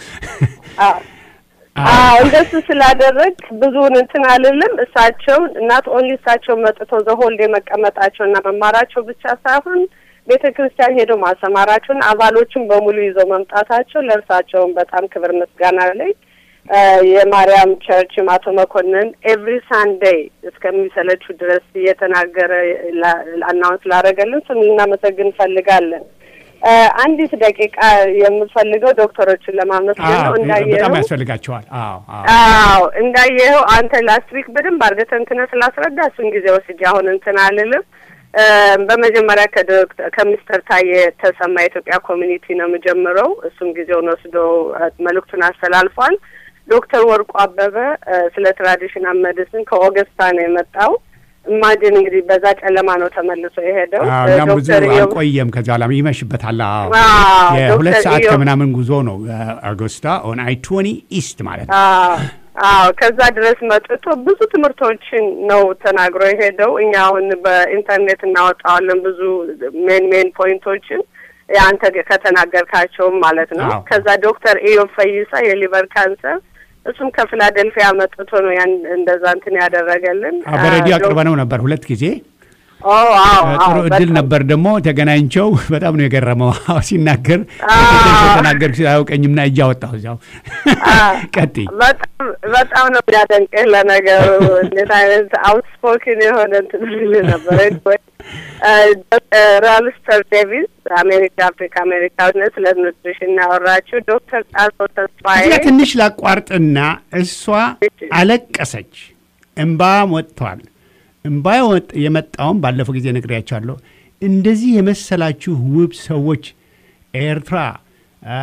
አዎ እንደሱ ስላደረግ ብዙውን እንትን አልልም። እሳቸው እናት ኦንሊ እሳቸው መጥተው ዘሆልድ የመቀመጣቸውና መማራቸው ብቻ ሳይሆን ቤተ ክርስቲያን ሄደው ማሰማራቸውን አባሎችን በሙሉ ይዘው መምጣታቸው ለእርሳቸውን በጣም ክብር ምስጋና ላይ የማርያም ቸርች አቶ መኮንን ኤቭሪ ሳንዴይ እስከሚሰለችው ድረስ እየተናገረ አናውንስ ላደረገልን ስም ልናመሰግን እንፈልጋለን። አንዲት ደቂቃ የምፈልገው ዶክተሮችን ለማመስገን ነው። እንዳየኸው በጣም ያስፈልጋቸዋል። አዎ አዎ፣ እንዳየኸው አንተ ላስት ዊክ በደንብ አድርገህ ተንትነህ ስላስረዳ እሱን ጊዜ ወስጄ አሁን እንትን አልልም። በመጀመሪያ ከሚስተር ታዬ ተሰማ የኢትዮጵያ ኮሚኒቲ ነው የምጀምረው። እሱም ጊዜውን ወስዶ መልእክቱን አስተላልፏል። ዶክተር ወርቁ አበበ ስለ ትራዲሽናል ሜዲሲን ከኦገስታ ነው የመጣው። ኢማጂን እንግዲህ በዛ ጨለማ ነው ተመልሶ የሄደው። እኛም ብዙ አልቆየም። ከዚ በኋላ ይመሽበታል። የሁለት ሰዓት ከምናምን ጉዞ ነው አጎስታ ኦን አይ ትወኒ ኢስት ማለት ነው። አዎ ከዛ ድረስ መጥቶ ብዙ ትምህርቶችን ነው ተናግሮ የሄደው። እኛ አሁን በኢንተርኔት እናወጣዋለን ብዙ ሜን ሜን ፖይንቶችን አንተ ከተናገርካቸውም ማለት ነው። ከዛ ዶክተር ኢዮብ ፈይሳ የሊቨር ካንሰር እሱም ከፊላደልፊያ መጥቶ ነው ያን እንደዛ እንትን ያደረገልን። በሬዲዮ አቅርበ ነው ነበር ሁለት ጊዜ ጥሩ እድል ነበር። ደግሞ ተገናኝቸው በጣም ነው የገረመው ሲናገር ተናገር አያውቀኝም ና እጅ አወጣሁ እዚያው። ቀጥይ። በጣም ነው የሚያደንቅህ። ለነገሩ እንዴት አይነት አውትስፖክን የሆነ እንትን ልል ነበር። ራልስተር ዴቪስ አሜሪካ አፍሪካ አሜሪካዊነት ስለ ኑትሪሽን ያወራችው ዶክተር ጣሶ ተስፋዬ እዚያ ትንሽ ላቋርጥና እሷ አለቀሰች። እምባም ወጥቷል። እምባ የወጥ- የመጣውም ባለፈው ጊዜ ነግሬያቸዋለሁ። እንደዚህ የመሰላችሁ ውብ ሰዎች ኤርትራ፣ አ፣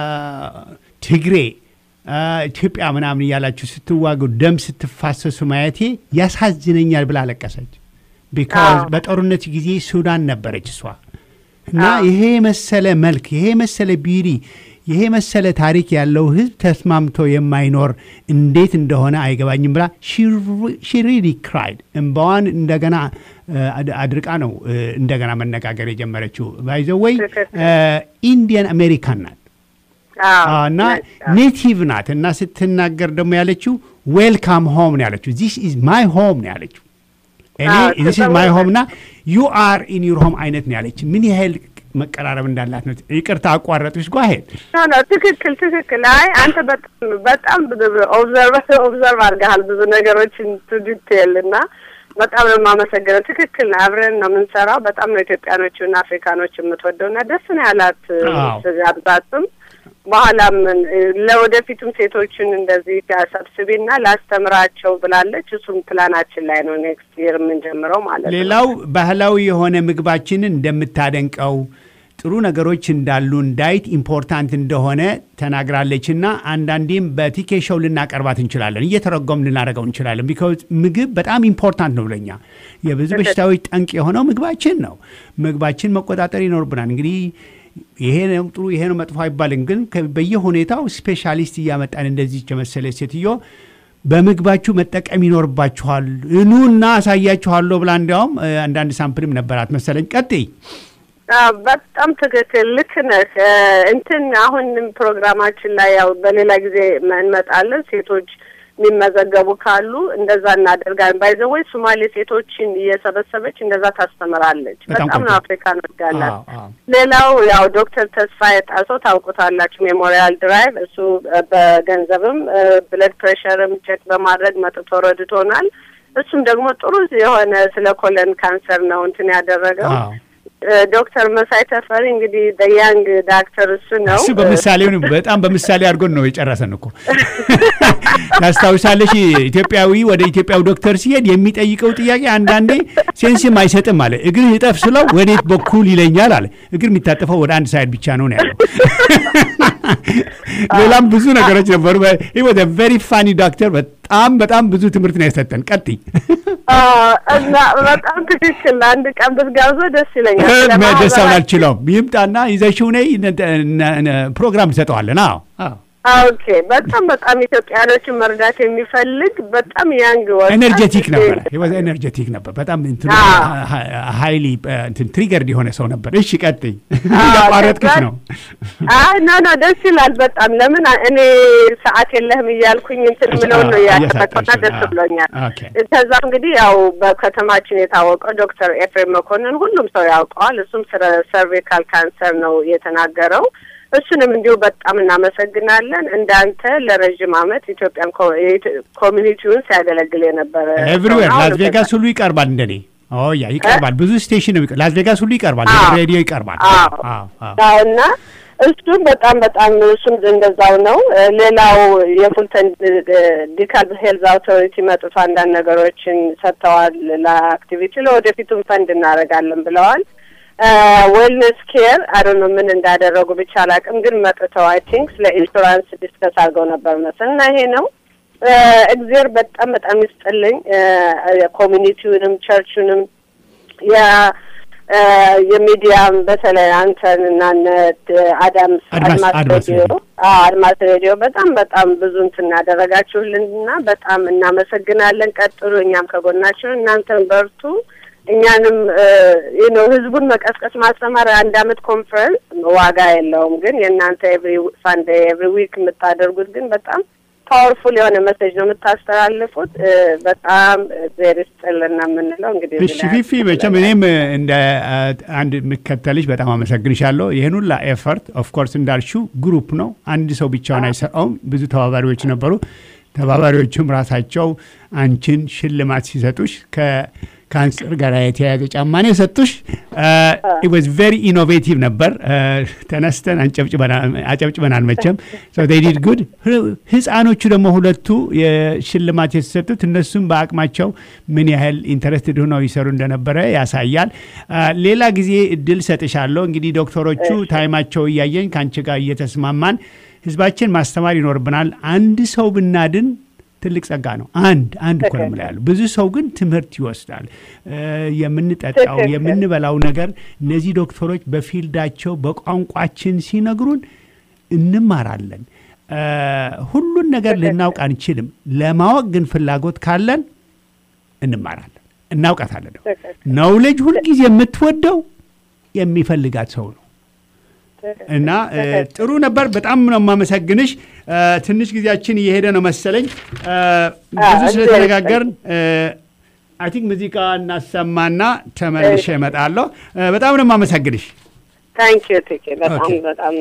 ትግሬ፣ አ፣ ኢትዮጵያ ምናምን እያላችሁ ስትዋጉ ደም ስትፋሰሱ ማየቴ ያሳዝነኛል ብላ አለቀሰች። ቢካዝ አዎ። በጦርነት ጊዜ ሱዳን ነበረች እሷ እና አዎ። ይሄ መሰለ መልክ ይሄ መሰለ ቢሪ ይሄ መሰለ ታሪክ ያለው ህዝብ ተስማምቶ የማይኖር እንዴት እንደሆነ አይገባኝም ብላ ሺሪሊ ክራይድ እንባዋን እንደገና እ፣ አድ- አድርቃ ነው እ፣ እንደገና መነጋገር የጀመረችው ባይዘወይ ትክክል። ኢንዲያን አሜሪካን ናት አዎ፣ አዎ፣ እና አዎ። ኔቲቭ ናት እና ስትናገር ደግሞ ያለችው ዌልካም ሆም ነው ያለችው ዚስ ኢዝ ማይ ሆም ነው ያለችው እኔ አዎ፣ ዚስ ኢዝ ማይ ተሰማ- ሆም እና ዩ አር ኢን ዩር ሆም አይነት ነው ያለች ምን ያህል መቀራረብ እንዳላት ነው ይቅርታ አቋረጥሽ ጓሄድ ኖ ኖ ትክክል ትክክል። አይ አንተ በጣም በጣም ኦብዘርቭ ኦብዘርቭ አድርገሃል ብዙ ነገሮችን ቱ ዲቴል እና በጣም ነው የማመሰግነው። ትክክል ነው። አብረን ነው የምንሰራው። በጣም ነው ኢትዮጵያኖቹና አፍሪካኖች የምትወደው እና ደስ ነው ያላት አዎ። ጋብዛትም በኋላም ለወደፊቱም ሴቶችን እንደዚህ ሰብስቢና ላስተምራቸው ብላለች። እሱም ፕላናችን ላይ ነው ኔክስት ይር የምንጀምረው ማለት ነው። ሌላው ባህላዊ የሆነ ምግባችንን እንደምታደንቀው ጥሩ ነገሮች እንዳሉ ዳይት ኢምፖርታንት እንደሆነ ተናግራለች እና አንዳንዴም በቲኬ ሾው ልናቀርባት እንችላለን፣ እየተረጎም ልናደርገው እንችላለን። ቢካዝ ምግብ በጣም ኢምፖርታንት ነው ለኛ። የብዙ በሽታዎች ጠንቅ የሆነው ምግባችን ነው። ምግባችን መቆጣጠር ይኖርብናል። እንግዲህ ይሄ ነው ጥሩ፣ ይሄ ነው መጥፎ አይባልም። ግን ከ- በየሁኔታው ስፔሻሊስት እያመጣን እንደዚህ የመሰለ ሴትዮ በምግባችሁ መጠቀም ይኖርባችኋል፣ ኑና አሳያችኋለሁ ብላ እንዲያውም እ፣ አንዳንድ ሳምፕልም ነበራት መሰለኝ። ቀጥይ። አዎ፣ በጣም ትክክል ልክ ነህ። እ፣ እንትን አሁንም ፕሮግራማችን ላይ ያው በሌላ ጊዜ እንመጣለን። ሴቶች የሚመዘገቡ ካሉ እንደዛ እናደርጋለን። ባይዘወይ ሶማሌ ሴቶችን እየሰበሰበች እንደዛ ታስተምራለች። በጣም በጣም ነው ቆንጆ። አፍሪካን ወዳላት። አዎ፣ አዎ። ሌላው ያው ዶክተር ተስፋዬ ጣሰው ታውቁታላችሁ፣ ሜሞሪያል ድራይቭ እሱ እ፣ በገንዘብም ብለድ ፕሬሸርም ቼክ በማድረግ መጥቶ ረድቶናል። እሱም ደግሞ ጥሩ የሆነ ስለ ኮለን ካንሰር ነው እንትን ያደረገው። አዎ። እ፣ ዶክተር መሳይ ተፈሪ እንግዲህ በያንግ ዳክተር እሱ ነው። እሱ በምሳሌው በጣም በምሳሌ አድርጎን ነው የጨረሰን እኮ። ታስታውሳለሽ? ኢትዮጵያዊ ወደ ኢትዮጵያዊ ዶክተር ሲሄድ የሚጠይቀው ጥያቄ አንዳንዴ ሴንስም አይሰጥም አለ። እግርህ እጠፍ ስለው ወዴት በኩል ይለኛል አለ። እግር የሚታጠፈው ወደ አንድ ሳይድ ብቻ ነው ነው ያለው። ሌላም ብዙ ነገሮች ነበሩ። ወደ ቬሪ ፋኒ ዶክተር በጣም በጣም ብዙ ትምህርት ነው የሰጠን። ቀጥይ። አ፣ እና በጣም ትክክል። አንድ ቀን ብትጋብዘው ደስ ይለኛል። ስለ ደስታውን ማህበራ- አልችለውም። ይምጣና ይዘሽው ነይ ፕሮግራም እንሰጠዋለን። አዎ አዎ ኦኬ። በጣም በጣም ኢትዮጵያኖችን መርዳት የሚፈልግ በጣም ያንግ ወጣት ኤነርጀቲክ ነበር። ወዘ ኤነርጀቲክ ነበር። በጣም አዎ። ሀይሊ ትሪገርድ የሆነ ሰው ነበር። እሺ ቀጥይ። አዎ፣ እያቋረጥኩሽ ከዛ- ነው። አይ ኖ ኖ ደስ ይላል በጣም ለምን እኔ ሰዓት የለህም እያልኩኝ እንትን ምለውን ነው ያደረኩና እየሰጠሽ ደስ ነው። ብሎኛል። ኦኬ። ከዛ እንግዲህ ያው በከተማችን የታወቀው ዶክተር ኤፍሬም መኮንን ሁሉም ሰው ያውቀዋል። እሱም ስለ ሰርቪካል ካንሰር ነው የተናገረው። እሱንም እንዲሁ በጣም እናመሰግናለን። እንዳንተ ለረዥም ዓመት ኢትዮጵያን ኮ- የኢትዮ- ኮሚኒቲውን ሲያገለግል የነበረ ሰው ኤቭሪዌር ነው። ላስ ቬጋስ ሁሉ ይቀርባል። እንደኔ ኦ ያ ይቀርባል። ብዙ ስቴሽን ነው የሚቀር- ላስ ቬጋስ ሁሉ ይቀርባል። አዎ። ሬዲዮ ይቀርባል። አዎ። አዎ አዎ። አዎ እና እሱም በጣም በጣም እሱም እንደዛው ነው። እ፣ ሌላው የፉልተን ዲካል ሄልዝ አውቶሪቲ መጥቶ አንዳንድ ነገሮችን ሰጥተዋል ለአክቲቪቲ ለወደፊቱም ፈንድ እናደርጋለን ብለዋል። ዌልነስ ኬር አይ ነው ምን እንዳደረጉ ብቻ አላውቅም፣ ግን መጥተው አይ ቲንክ ስለ ኢንሹራንስ ዲስከስ አድርገው ነበር መሰል እና ይሄ ነው እ፣ እግዜር በጣም በጣም ይስጥልኝ እ፣ ኮሚኒቲውንም ቸርቹንም የ እ፣ የሚዲያም በተለይ አንተን እና እነ ድ- አዳምስ አድማስ- አድማስ አድማስ ሬዲዮ ሬዲዮ። አዎ አድማስ ሬዲዮ በጣም በጣም ብዙ እንትን ያደረጋችሁልን እና በጣም እናመሰግናለን። ቀጥሉ፣ እኛም ከጎናችሁ እናንተን በርቱ። እኛንም ነው ህዝቡን መቀስቀስ ማስተማር አንድ አመት ኮንፈረንስ ዋጋ የለውም። ግን የእናንተ ኤቭሪ ሳንዴ ኤቭሪ ዊክ የምታደርጉት ግን በጣም ፓወርፉል የሆነ መሴጅ ነው የምታስተላልፉት። እ፣ በጣም ዜር ይስጥልና የምንለው እንግዲህ እሺ ፊፊ፣ መቼም እኔም እንደ አ, አንድ የምከተልሽ በጣም አመሰግንሻለሁ። ይህን ሁላ ኤፈርት ኦፍኮርስ እንዳልሽው ግሩፕ ነው፣ አንድ ሰው ብቻውን አይሰራውም። ብዙ ተባባሪዎች ነበሩ። ተባባሪዎቹም ራሳቸው አንቺን ሽልማት ሲሰጡሽ ከ- ካንሰር ጋር የተያያዘ ጫማ ነው የሰጡሽ። ኢት ዋዝ ቬሪ ኢኖቬቲቭ ነበር። ተነስተን አጨብጭበናል። መቼም ዲድ ጉድ። ህፃኖቹ ደግሞ ሁለቱ የሽልማት የተሰጡት እነሱም በአቅማቸው ምን ያህል ኢንተረስትድ ሆነው ይሰሩ እንደነበረ ያሳያል። ሌላ ጊዜ እድል ሰጥሻለሁ። እንግዲህ ዶክተሮቹ ታይማቸው እያየኝ ከአንቺ ጋር እየተስማማን ህዝባችን ማስተማር ይኖርብናል። አንድ ሰው ብናድን ትልቅ ጸጋ ነው። አንድ አንድ እኮ ነው ያለው። ብዙ ሰው ግን ትምህርት ይወስዳል። የምንጠጣው የምንበላው ነገር እነዚህ ዶክተሮች በፊልዳቸው በቋንቋችን ሲነግሩን እንማራለን። ሁሉን ነገር ልናውቅ አንችልም። ለማወቅ ግን ፍላጎት ካለን እንማራለን፣ እናውቃታለን። ነውሌጅ ሁልጊዜ የምትወደው የሚፈልጋት ሰው ነው። እና ጥሩ ነበር። በጣም ነው የማመሰግንሽ። ትንሽ ጊዜያችን እየሄደ ነው መሰለኝ። ብዙ ስለተነጋገርን አይ ቲንክ ሙዚቃ እናሰማና ተመልሼ እመጣለሁ። በጣም ነው የማመሰግንሽ። ታንክ ዩ ቲኬ በጣም በጣም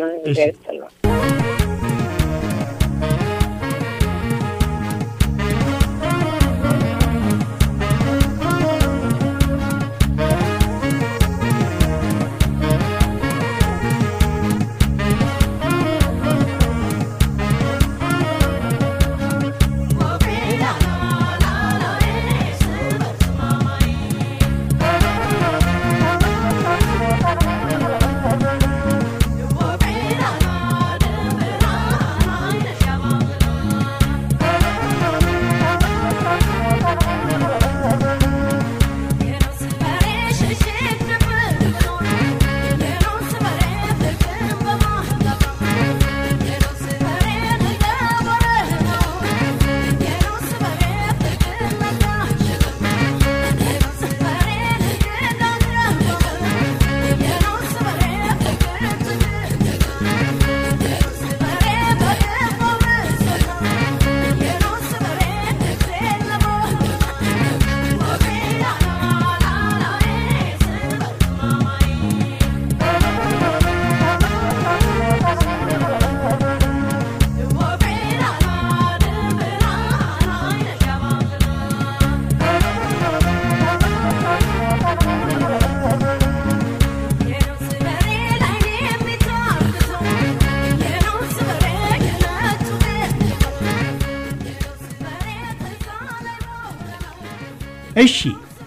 እሺ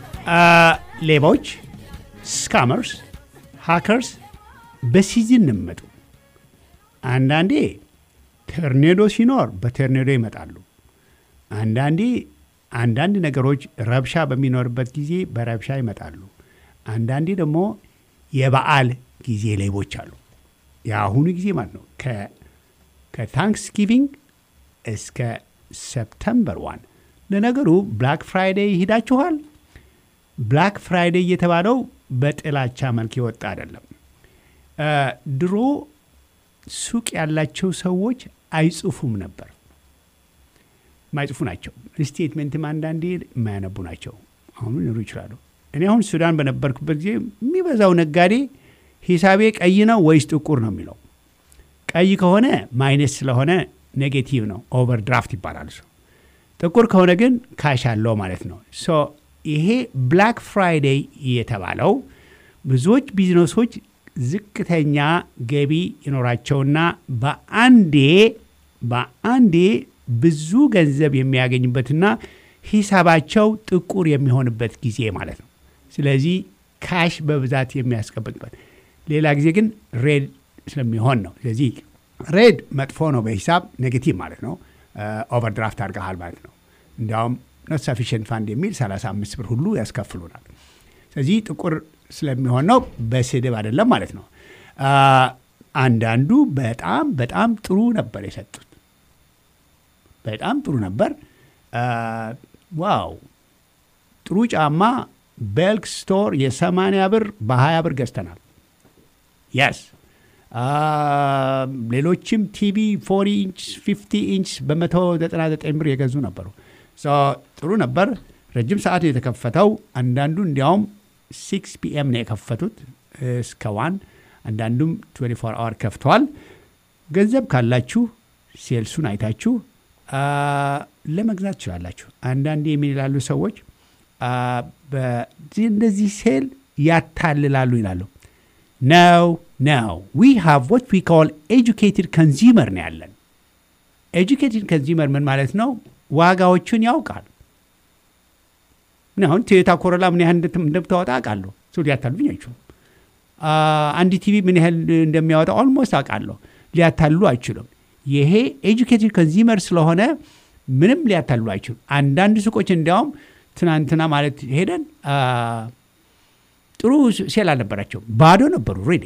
ሌቦች፣ ስካመርስ፣ ሃከርስ በሲዝን እንመጡ። አንዳንዴ ተርኔዶ ሲኖር በተርኔዶ ይመጣሉ። አንዳንዴ አንዳንድ ነገሮች ረብሻ በሚኖርበት ጊዜ በረብሻ ይመጣሉ። አንዳንዴ ደግሞ የበዓል ጊዜ ሌቦች አሉ። የአሁኑ ጊዜ ማለት ነው ከታንክስጊቪንግ እስከ ሰፕተምበር ዋን ለነገሩ ብላክ ፍራይዴይ ይሄዳችኋል። ብላክ ፍራይዴይ እየተባለው በጥላቻ መልክ የወጣ አይደለም። ድሮ ሱቅ ያላቸው ሰዎች አይጽፉም ነበር። ማይጽፉ ናቸው። ስቴትሜንትም አንዳንዴ የማያነቡ ናቸው። አሁኑ ሊኖሩ ይችላሉ። እኔ አሁን ሱዳን በነበርኩበት ጊዜ የሚበዛው ነጋዴ ሂሳቤ ቀይ ነው ወይስ ጥቁር ነው የሚለው። ቀይ ከሆነ ማይነስ ስለሆነ ኔጌቲቭ ነው፣ ኦቨር ድራፍት ይባላል። እሱ ጥቁር ከሆነ ግን ካሽ አለው ማለት ነው። ሶ ይሄ ብላክ ፍራይዴይ የተባለው ብዙዎች ቢዝነሶች ዝቅተኛ ገቢ ይኖራቸውና በአንዴ በአንዴ ብዙ ገንዘብ የሚያገኙበትና ሂሳባቸው ጥቁር የሚሆንበት ጊዜ ማለት ነው። ስለዚህ ካሽ በብዛት የሚያስቀምጡበት፣ ሌላ ጊዜ ግን ሬድ ስለሚሆን ነው። ስለዚህ ሬድ መጥፎ ነው በሂሳብ ኔጌቲቭ ማለት ነው። ኦቨርድራፍት አድርገሃል ማለት ነው። እንዲያውም ኖት ሰፊሽንት ፋንድ የሚል 35 ብር ሁሉ ያስከፍሉናል። ስለዚህ ጥቁር ስለሚሆን ነው፣ በስድብ አይደለም ማለት ነው። አንዳንዱ በጣም በጣም ጥሩ ነበር የሰጡት፣ በጣም ጥሩ ነበር። ዋው ጥሩ ጫማ ቤልክ ስቶር የ80 ብር በ20 ብር ገዝተናል። የስ ሌሎችም ቲቪ 40 ኢንች 50 ኢንች በ199 ብር የገዙ ነበሩ። ጥሩ ነበር። ረጅም ሰዓት የተከፈተው አንዳንዱ እንዲያውም ሲክስ ፒኤም ነው የከፈቱት እስከ ዋን፣ አንዳንዱም 24 አወር ከፍተዋል። ገንዘብ ካላችሁ ሴልሱን አይታችሁ ለመግዛት ትችላላችሁ። አንዳንዴ የምን ይላሉ ሰዎች እንደዚህ ሴል ያታልላሉ ይላሉ። ነው ነው ዊ ሃቭ ወት ዊ ኮል ኤጁኬትድ ኮንዚመር ነው ያለን። ኤጁኬትድ ኮንዚመር ምን ማለት ነው? ዋጋዎቹን ያውቃል። አሁን ቶዮታ ኮሮላ ምን ያህል እንደምታወጣ አውቃለሁ። ሰው ሊያታልሉኝ አይችሉም። አንድ ቲቪ ምን ያህል እንደሚያወጣ ኦልሞስት አውቃለሁ። ሊያታልሉ አይችሉም። ይሄ ኤጁኬትድ ኮንዚመር ስለሆነ ምንም ሊያታልሉ አይችሉም። አንዳንድ ሱቆች እንዲያውም ትናንትና ማለት ሄደን ጥሩ ሴል አልነበራቸው፣ ባዶ ነበሩ ሬዲ።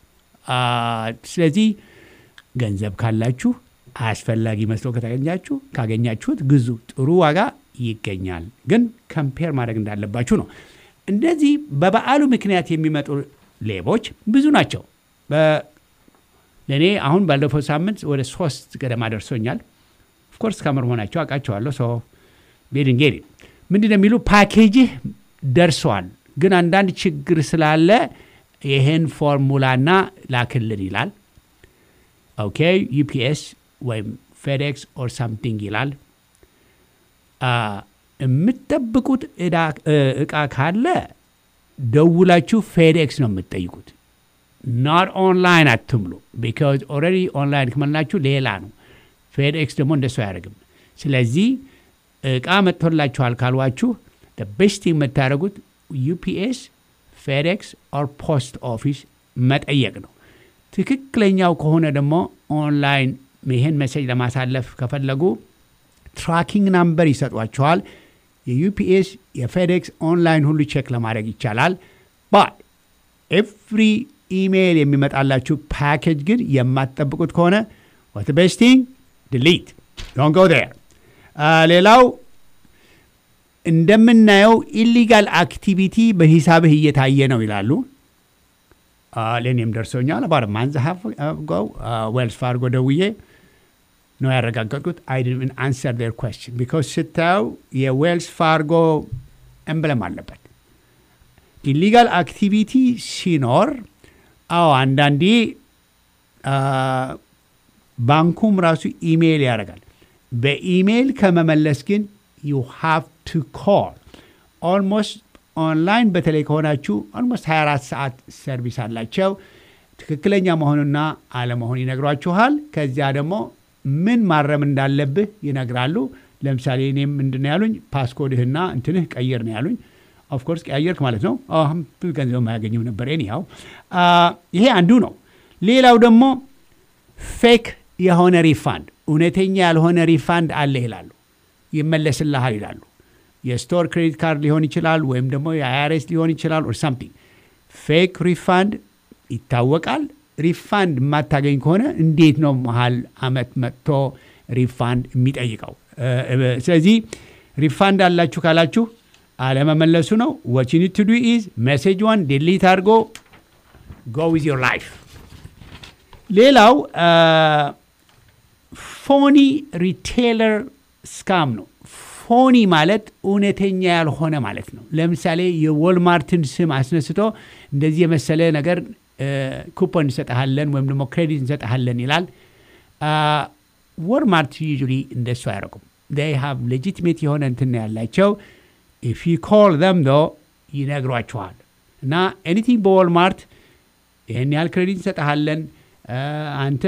ስለዚህ ገንዘብ ካላችሁ አስፈላጊ መስሎ ከተገኛችሁ ካገኛችሁት ግዙ። ጥሩ ዋጋ ይገኛል። ግን ከምፔር ማድረግ እንዳለባችሁ ነው። እንደዚህ በበዓሉ ምክንያት የሚመጡ ሌቦች ብዙ ናቸው። ለእኔ አሁን ባለፈው ሳምንት ወደ ሶስት ገደማ ደርሶኛል። ኦፍኮርስ ከምር መሆናቸው አውቃቸዋለሁ። ሰው ቤድንጌሪ ምንድን ነው የሚሉ ፓኬጅህ ደርሰዋል፣ ግን አንዳንድ ችግር ስላለ ይህን ፎርሙላና ላክልን ይላል። ኦኬ ዩፒኤስ ወይም ፌዴክስ ኦር ሳምቲንግ ይላል። የምትጠብቁት እቃ ካለ ደውላችሁ ፌዴክስ ነው የምትጠይቁት። ናት ኦንላይን አትምሉ። ቢካዝ ኦልሬዲ ኦንላይን ከመላችሁ ሌላ ነው። ፌዴክስ ደግሞ እንደሱ አያደርግም። ስለዚህ እቃ መጥቶላችኋል ካልዋችሁ ቤስት የምታደርጉት ዩፒኤስ፣ ፌዴክስ ኦር ፖስት ኦፊስ መጠየቅ ነው። ትክክለኛው ከሆነ ደግሞ ኦንላይን ይህን መሴጅ ለማሳለፍ ከፈለጉ ትራኪንግ ናምበር ይሰጧቸዋል። የዩፒኤስ የፌዴክስ ኦንላይን ሁሉ ቼክ ለማድረግ ይቻላል። ባት ኤቭሪ ኢሜይል የሚመጣላችሁ ፓኬጅ ግን የማትጠብቁት ከሆነ ወት ቤስቲንግ ድሊት ዶንት ጎ ዴር። ሌላው እንደምናየው ኢሊጋል አክቲቪቲ በሂሳብህ እየታየ ነው ይላሉ። ለእኔም ደርሶኛል። አባር ማንዝ ጎው ዌልስ ፋርጎ ደውዬ ነው ያረጋገጥኩት። አይ ዲድንት አንሰር ዴር ኩዌስችን ቢኮዝ ስታየው የዌልስ ፋርጎ ኤምብለም አለበት። ኢሊጋል አክቲቪቲ ሲኖር አዎ አንዳንዴ ባንኩም ራሱ ኢሜይል ያደርጋል። በኢሜይል ከመመለስ ግን ዩ ሃቭ ቱ ኮል ኦልሞስት ኦንላይን በተለይ ከሆናችሁ ኦልሞስት 24 ሰዓት ሰርቪስ አላቸው። ትክክለኛ መሆኑና አለመሆን ይነግሯችኋል። ከዚያ ደግሞ ምን ማረም እንዳለብህ ይነግራሉ። ለምሳሌ እኔም ምንድን ነው ያሉኝ ፓስኮድህና እንትንህ ቀይር ነው ያሉኝ። ኦፍኮርስ ቀያየርክ ማለት ነው። ብዙ ገንዘብ የማያገኘው ነበር። ኒያው ይሄ አንዱ ነው። ሌላው ደግሞ ፌክ የሆነ ሪፋንድ፣ እውነተኛ ያልሆነ ሪፋንድ አለ ይላሉ። ይመለስልሃል ይላሉ። የስቶር ክሬዲት ካርድ ሊሆን ይችላል፣ ወይም ደግሞ የአይአርኤስ ሊሆን ይችላል ኦር ሳምቲንግ። ፌክ ሪፋንድ ይታወቃል። ሪፋንድ የማታገኝ ከሆነ እንዴት ነው መሀል አመት መጥቶ ሪፋንድ የሚጠይቀው? ስለዚህ ሪፋንድ አላችሁ ካላችሁ አለመመለሱ ነው። ወት ዩ ኒድ ቱ ዱ ኢዝ ሜሴጅ ዋን ዲሊት አድርጎ ጎ ዊዝ ዮር ላይፍ። ሌላው ፎኒ ሪቴለር ስካም ነው። ፎኒ ማለት እውነተኛ ያልሆነ ማለት ነው። ለምሳሌ የዎልማርትን ስም አስነስቶ እንደዚህ የመሰለ ነገር ኩፖን እንሰጠሃለን ወይም ደግሞ ክሬዲት እንሰጠሃለን ይላል። ወልማርት ዩዥሊ እንደሱ አያረቁም። ይ ሃቭ ሌጂቲሜት የሆነ እንትን ያላቸው ኢፍ ዩ ኮል ዘም ዶ ይነግሯችኋል። እና ኤኒቲንግ በወልማርት ይህን ያህል ክሬዲት እንሰጠሃለን አንተ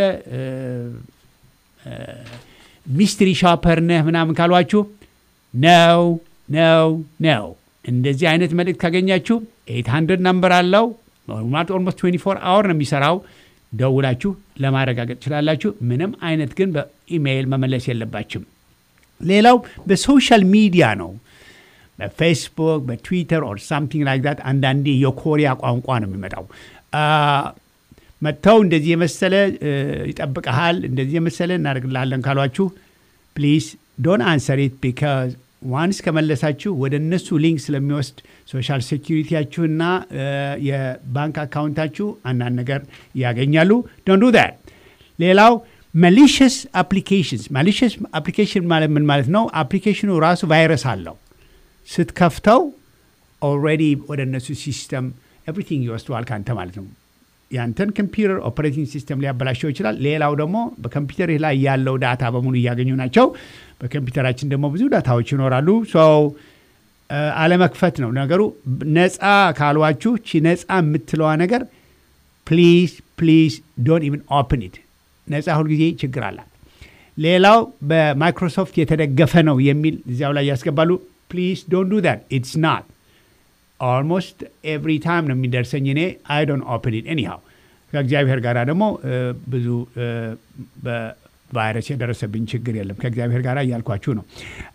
ሚስትሪ ሾፐር ነህ ምናምን ካሏችሁ ነው ነው ነው። እንደዚህ አይነት መልእክት ካገኛችሁ 800 ነምበር አለው ኖርማል ኦልሞስት 24 አወር ነው የሚሰራው። ደውላችሁ ለማረጋገጥ ትችላላችሁ። ምንም አይነት ግን በኢሜይል መመለስ የለባችም። ሌላው በሶሻል ሚዲያ ነው። በፌስቡክ በትዊተር ኦር ሳምቲንግ ላይክ ዛት አንዳንዴ የኮሪያ ቋንቋ ነው የሚመጣው። መጥተው እንደዚህ የመሰለ ይጠብቀሃል፣ እንደዚህ የመሰለ እናደርግልሃለን ካሏችሁ ፕሊዝ ዶን አንሰር ኢት ቢካዝ ዋንስ ከመለሳችሁ ወደ እነሱ ሊንክ ስለሚወስድ ሶሻል ሴኪሪቲያችሁና የባንክ አካውንታችሁ አንዳንድ ነገር ያገኛሉ። ዶን ዱ ዛት። ሌላው ማሊሽስ አፕሊኬሽንስ። ማሊሽስ አፕሊኬሽን ማለት ምን ማለት ነው? አፕሊኬሽኑ ራሱ ቫይረስ አለው። ስትከፍተው ኦልሬዲ ወደ እነሱ ሲስተም ኤቭሪቲንግ ይወስደዋል ከአንተ ማለት ነው። ያንተን ኮምፒውተር ኦፐሬቲንግ ሲስተም ሊያበላሸው ይችላል። ሌላው ደግሞ በኮምፒውተር ላይ ያለው ዳታ በሙሉ እያገኙ ናቸው። በኮምፒውተራችን ደግሞ ብዙ ዳታዎች ይኖራሉ። ሰው አለመክፈት ነው ነገሩ። ነፃ ካሏችሁ ቺ ነፃ የምትለዋ ነገር ፕሊዝ ፕሊዝ ዶንት ኢቨን ኦፕን ኢት። ነፃ ሁልጊዜ ችግር አላት። ሌላው በማይክሮሶፍት የተደገፈ ነው የሚል እዚያው ላይ ያስገባሉ። ፕሊዝ ዶንት ዱ ዛት ኢትስ ናት ኦልሞስት ኤቭሪ ታይም ነው የሚደርሰኝ እኔ አይ ዶንት ኦፕን ኢት ኤኒሃው ከእግዚአብሔር ጋር ደግሞ ብዙ በቫይረስ የደረሰብኝ ችግር የለም ከእግዚአብሔር ጋር እያልኳችሁ ነው።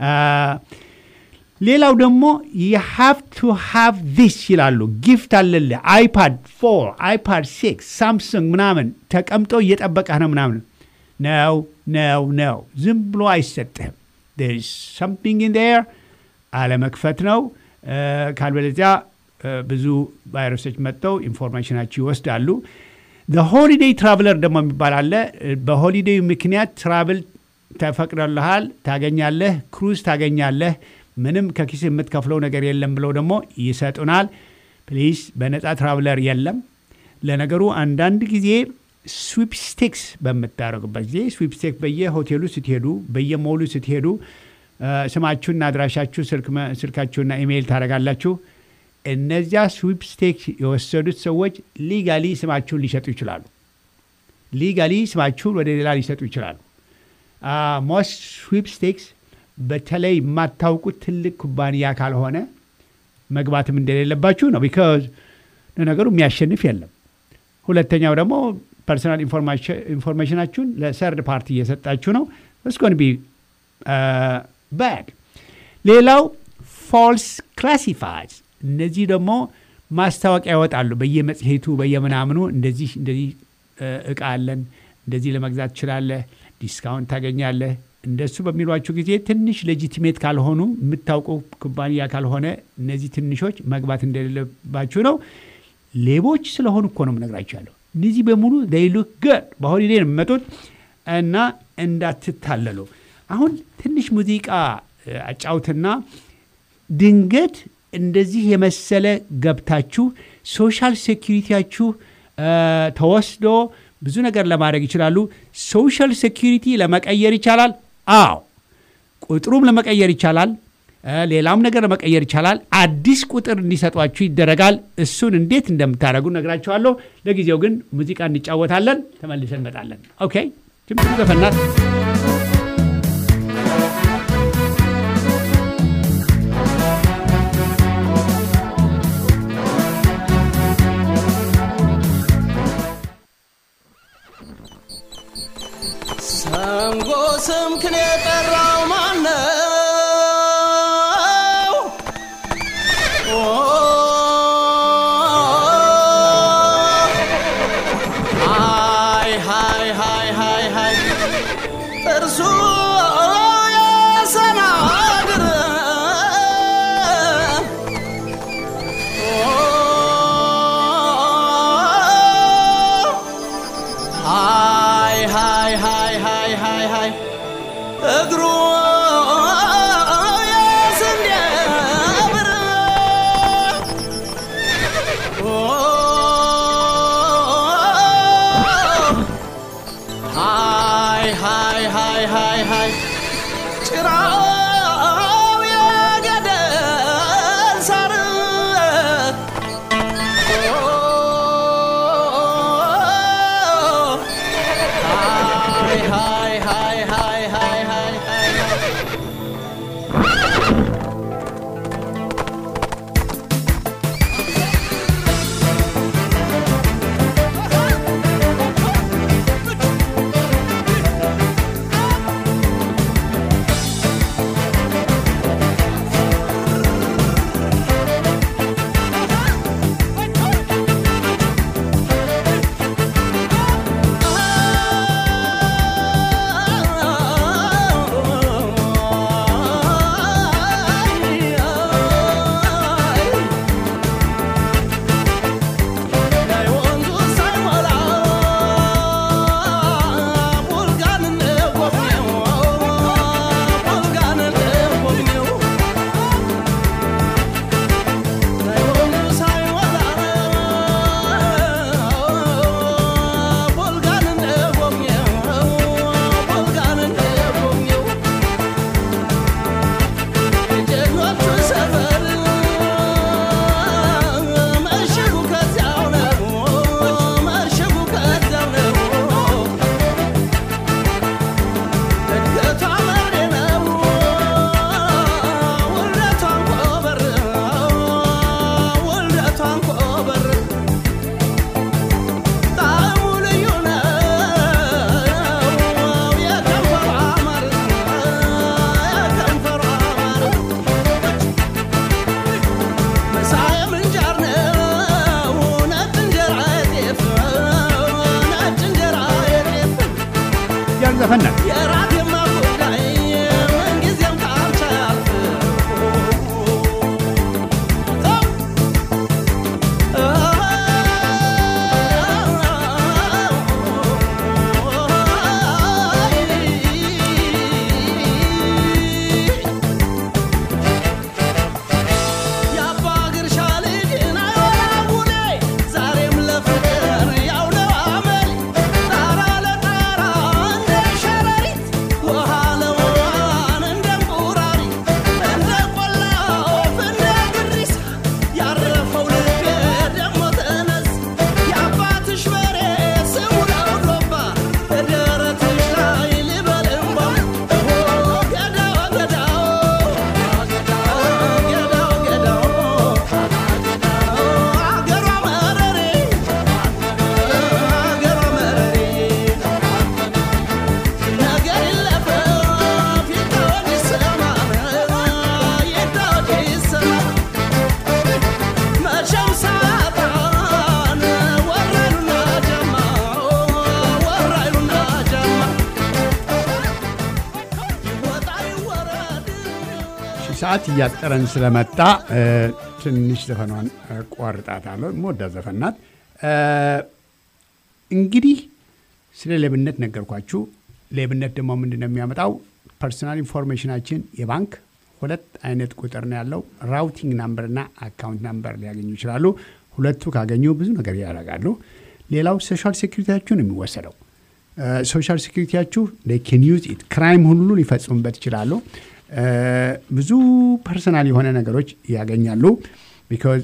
ሌላው ደግሞ የሃቭ ቱ ሃቭ ዚስ ይላሉ። ጊፍት አለልህ አይፓድ ፎር አይፓድ ሲክስ ሳምሰንግ ምናምን ተቀምጦ እየጠበቀህ ነው ምናምን ነው ነው ነው ዝም ብሎ አይሰጥህም። ሰምቲንግ ኢን ዴር አለመክፈት ነው። ካልበለዚያ ብዙ ቫይረሶች መጥተው ኢንፎርሜሽናችሁ ይወስዳሉ። ሆሊዴይ ትራቭለር ደግሞ የሚባል አለ። በሆሊዴይ ምክንያት ትራቭል ተፈቅዶልሃል፣ ታገኛለህ፣ ክሩዝ ታገኛለህ፣ ምንም ከኪስ የምትከፍለው ነገር የለም ብለው ደግሞ ይሰጡናል። ፕሊዝ በነፃ ትራቭለር የለም። ለነገሩ አንዳንድ ጊዜ ስዊፕስቴክስ በምታደርጉበት ጊዜ ስዊፕስቴክስ በየሆቴሉ ስትሄዱ፣ በየሞሉ ስትሄዱ ስማችሁና አድራሻችሁ ስልካችሁና ኢሜይል ታደርጋላችሁ። እነዚያ ስዊፕስቴክስ የወሰዱት ሰዎች ሊጋሊ ስማችሁን ሊሸጡ ይችላሉ። ሊጋሊ ስማችሁን ወደ ሌላ ሊሰጡ ይችላሉ። ሞስት ስዊፕስቴክስ በተለይ የማታውቁት ትልቅ ኩባንያ ካልሆነ መግባትም እንደሌለባችሁ ነው። ቢካዝ ለነገሩ የሚያሸንፍ የለም። ሁለተኛው ደግሞ ፐርሰናል ኢንፎርሜሽናችሁን ለሰርድ ፓርቲ እየሰጣችሁ ነው። እስኮን ቢ ባድ። ሌላው ፎልስ ክላሲፋይዝ እነዚህ ደግሞ ማስታወቂያ ያወጣሉ በየመጽሔቱ በየምናምኑ እንደዚህ እንደዚህ እቃ አለን እንደዚህ ለመግዛት ትችላለህ፣ ዲስካውንት ታገኛለህ። እንደሱ በሚሏችሁ ጊዜ ትንሽ ሌጂቲሜት ካልሆኑ የምታውቁ ኩባንያ ካልሆነ እነዚህ ትንሾች መግባት እንደሌለባችሁ ነው። ሌቦች ስለሆኑ እኮ ነው የምነግራችሁ ያለው። እነዚህ በሙሉ ሉክ ገድ በሆሊዴ ነው የሚመጡት እና እንዳትታለሉ። አሁን ትንሽ ሙዚቃ አጫውትና ድንገት እንደዚህ የመሰለ ገብታችሁ ሶሻል ሴኪሪቲያችሁ ተወስዶ ብዙ ነገር ለማድረግ ይችላሉ። ሶሻል ሴኪሪቲ ለመቀየር ይቻላል። አዎ ቁጥሩም ለመቀየር ይቻላል። ሌላም ነገር ለመቀየር ይቻላል። አዲስ ቁጥር እንዲሰጧችሁ ይደረጋል። እሱን እንዴት እንደምታደርጉ ነግራችኋለሁ። ለጊዜው ግን ሙዚቃ እንጫወታለን፣ ተመልሰን እንመጣለን። ኦኬ ትንሽ ዘፈናት ሰንጎ ስምክን የጠራው ማነው? ሃይ ሃይ ሃይ ሃይ ሃይ እርሱ የሰናግር ሃይ ሃይ ሃይ ሃይ ሃይ ሃይ እግሩ ሰዓት እያጠረን ስለመጣ እ፣ ትንሽ ዘፈኗን ቋርጣታለሁ። ሞዳ ዘፈን ናት። እ፣ እንግዲህ ስለ ሌብነት ነገርኳችሁ። ሌብነት ደግሞ ምንድን ነው የሚያመጣው? ፐርሶናል ኢንፎርሜሽናችን የባንክ ሁለት አይነት ቁጥር ነው ያለው። ራውቲንግ ናምበርና አካውንት ናምበር ሊያገኙ ይችላሉ። ሁለቱ ካገኙ ብዙ ነገር ያደርጋሉ። ሌላው ሶሻል ሴኩሪቲያችሁ ነው የሚወሰደው። ሶሻል ሴኩሪቲያችሁ ኬን ዩዝ ኢት ክራይም ሁሉ ሊፈጽሙበት ይችላሉ። እ፣ ብዙ ፐርሰናል የሆነ ነገሮች ያገኛሉ። ቢካዝ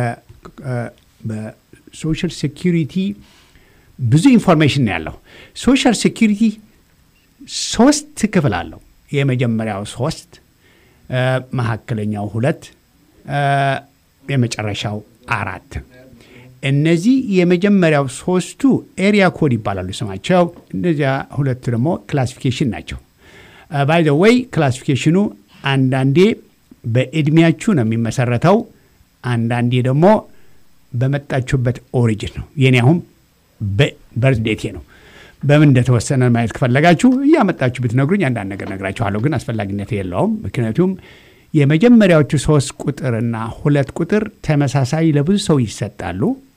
በሶሻል ሴኩሪቲ ብዙ ኢንፎርሜሽን ነው ያለው። ሶሻል ሴኩሪቲ ሶስት ክፍል አለው። የመጀመሪያው ሶስት እ፣ መካከለኛው ሁለት እ፣ የመጨረሻው አራት። እነዚህ የመጀመሪያው ሶስቱ ኤሪያ ኮድ ይባላሉ ስማቸው። እነዚያ ሁለቱ ደግሞ ክላሲፊኬሽን ናቸው። ባይ ዘ ወይ ክላሲፊኬሽኑ አንዳንዴ በእድሜያችሁ ነው የሚመሰረተው፣ አንዳንዴ ደግሞ በመጣችሁበት ኦሪጅን ነው። የኔ አሁን በርዝ ዴቴ ነው። በምን እንደተወሰነ ማየት ከፈለጋችሁ እያመጣችሁ ብትነግሩኝ አንዳንድ ነገር ነግራችኋለሁ፣ ግን አስፈላጊነት የለውም። ምክንያቱም የመጀመሪያዎቹ ሶስት ቁጥርና ሁለት ቁጥር ተመሳሳይ ለብዙ ሰው ይሰጣሉ።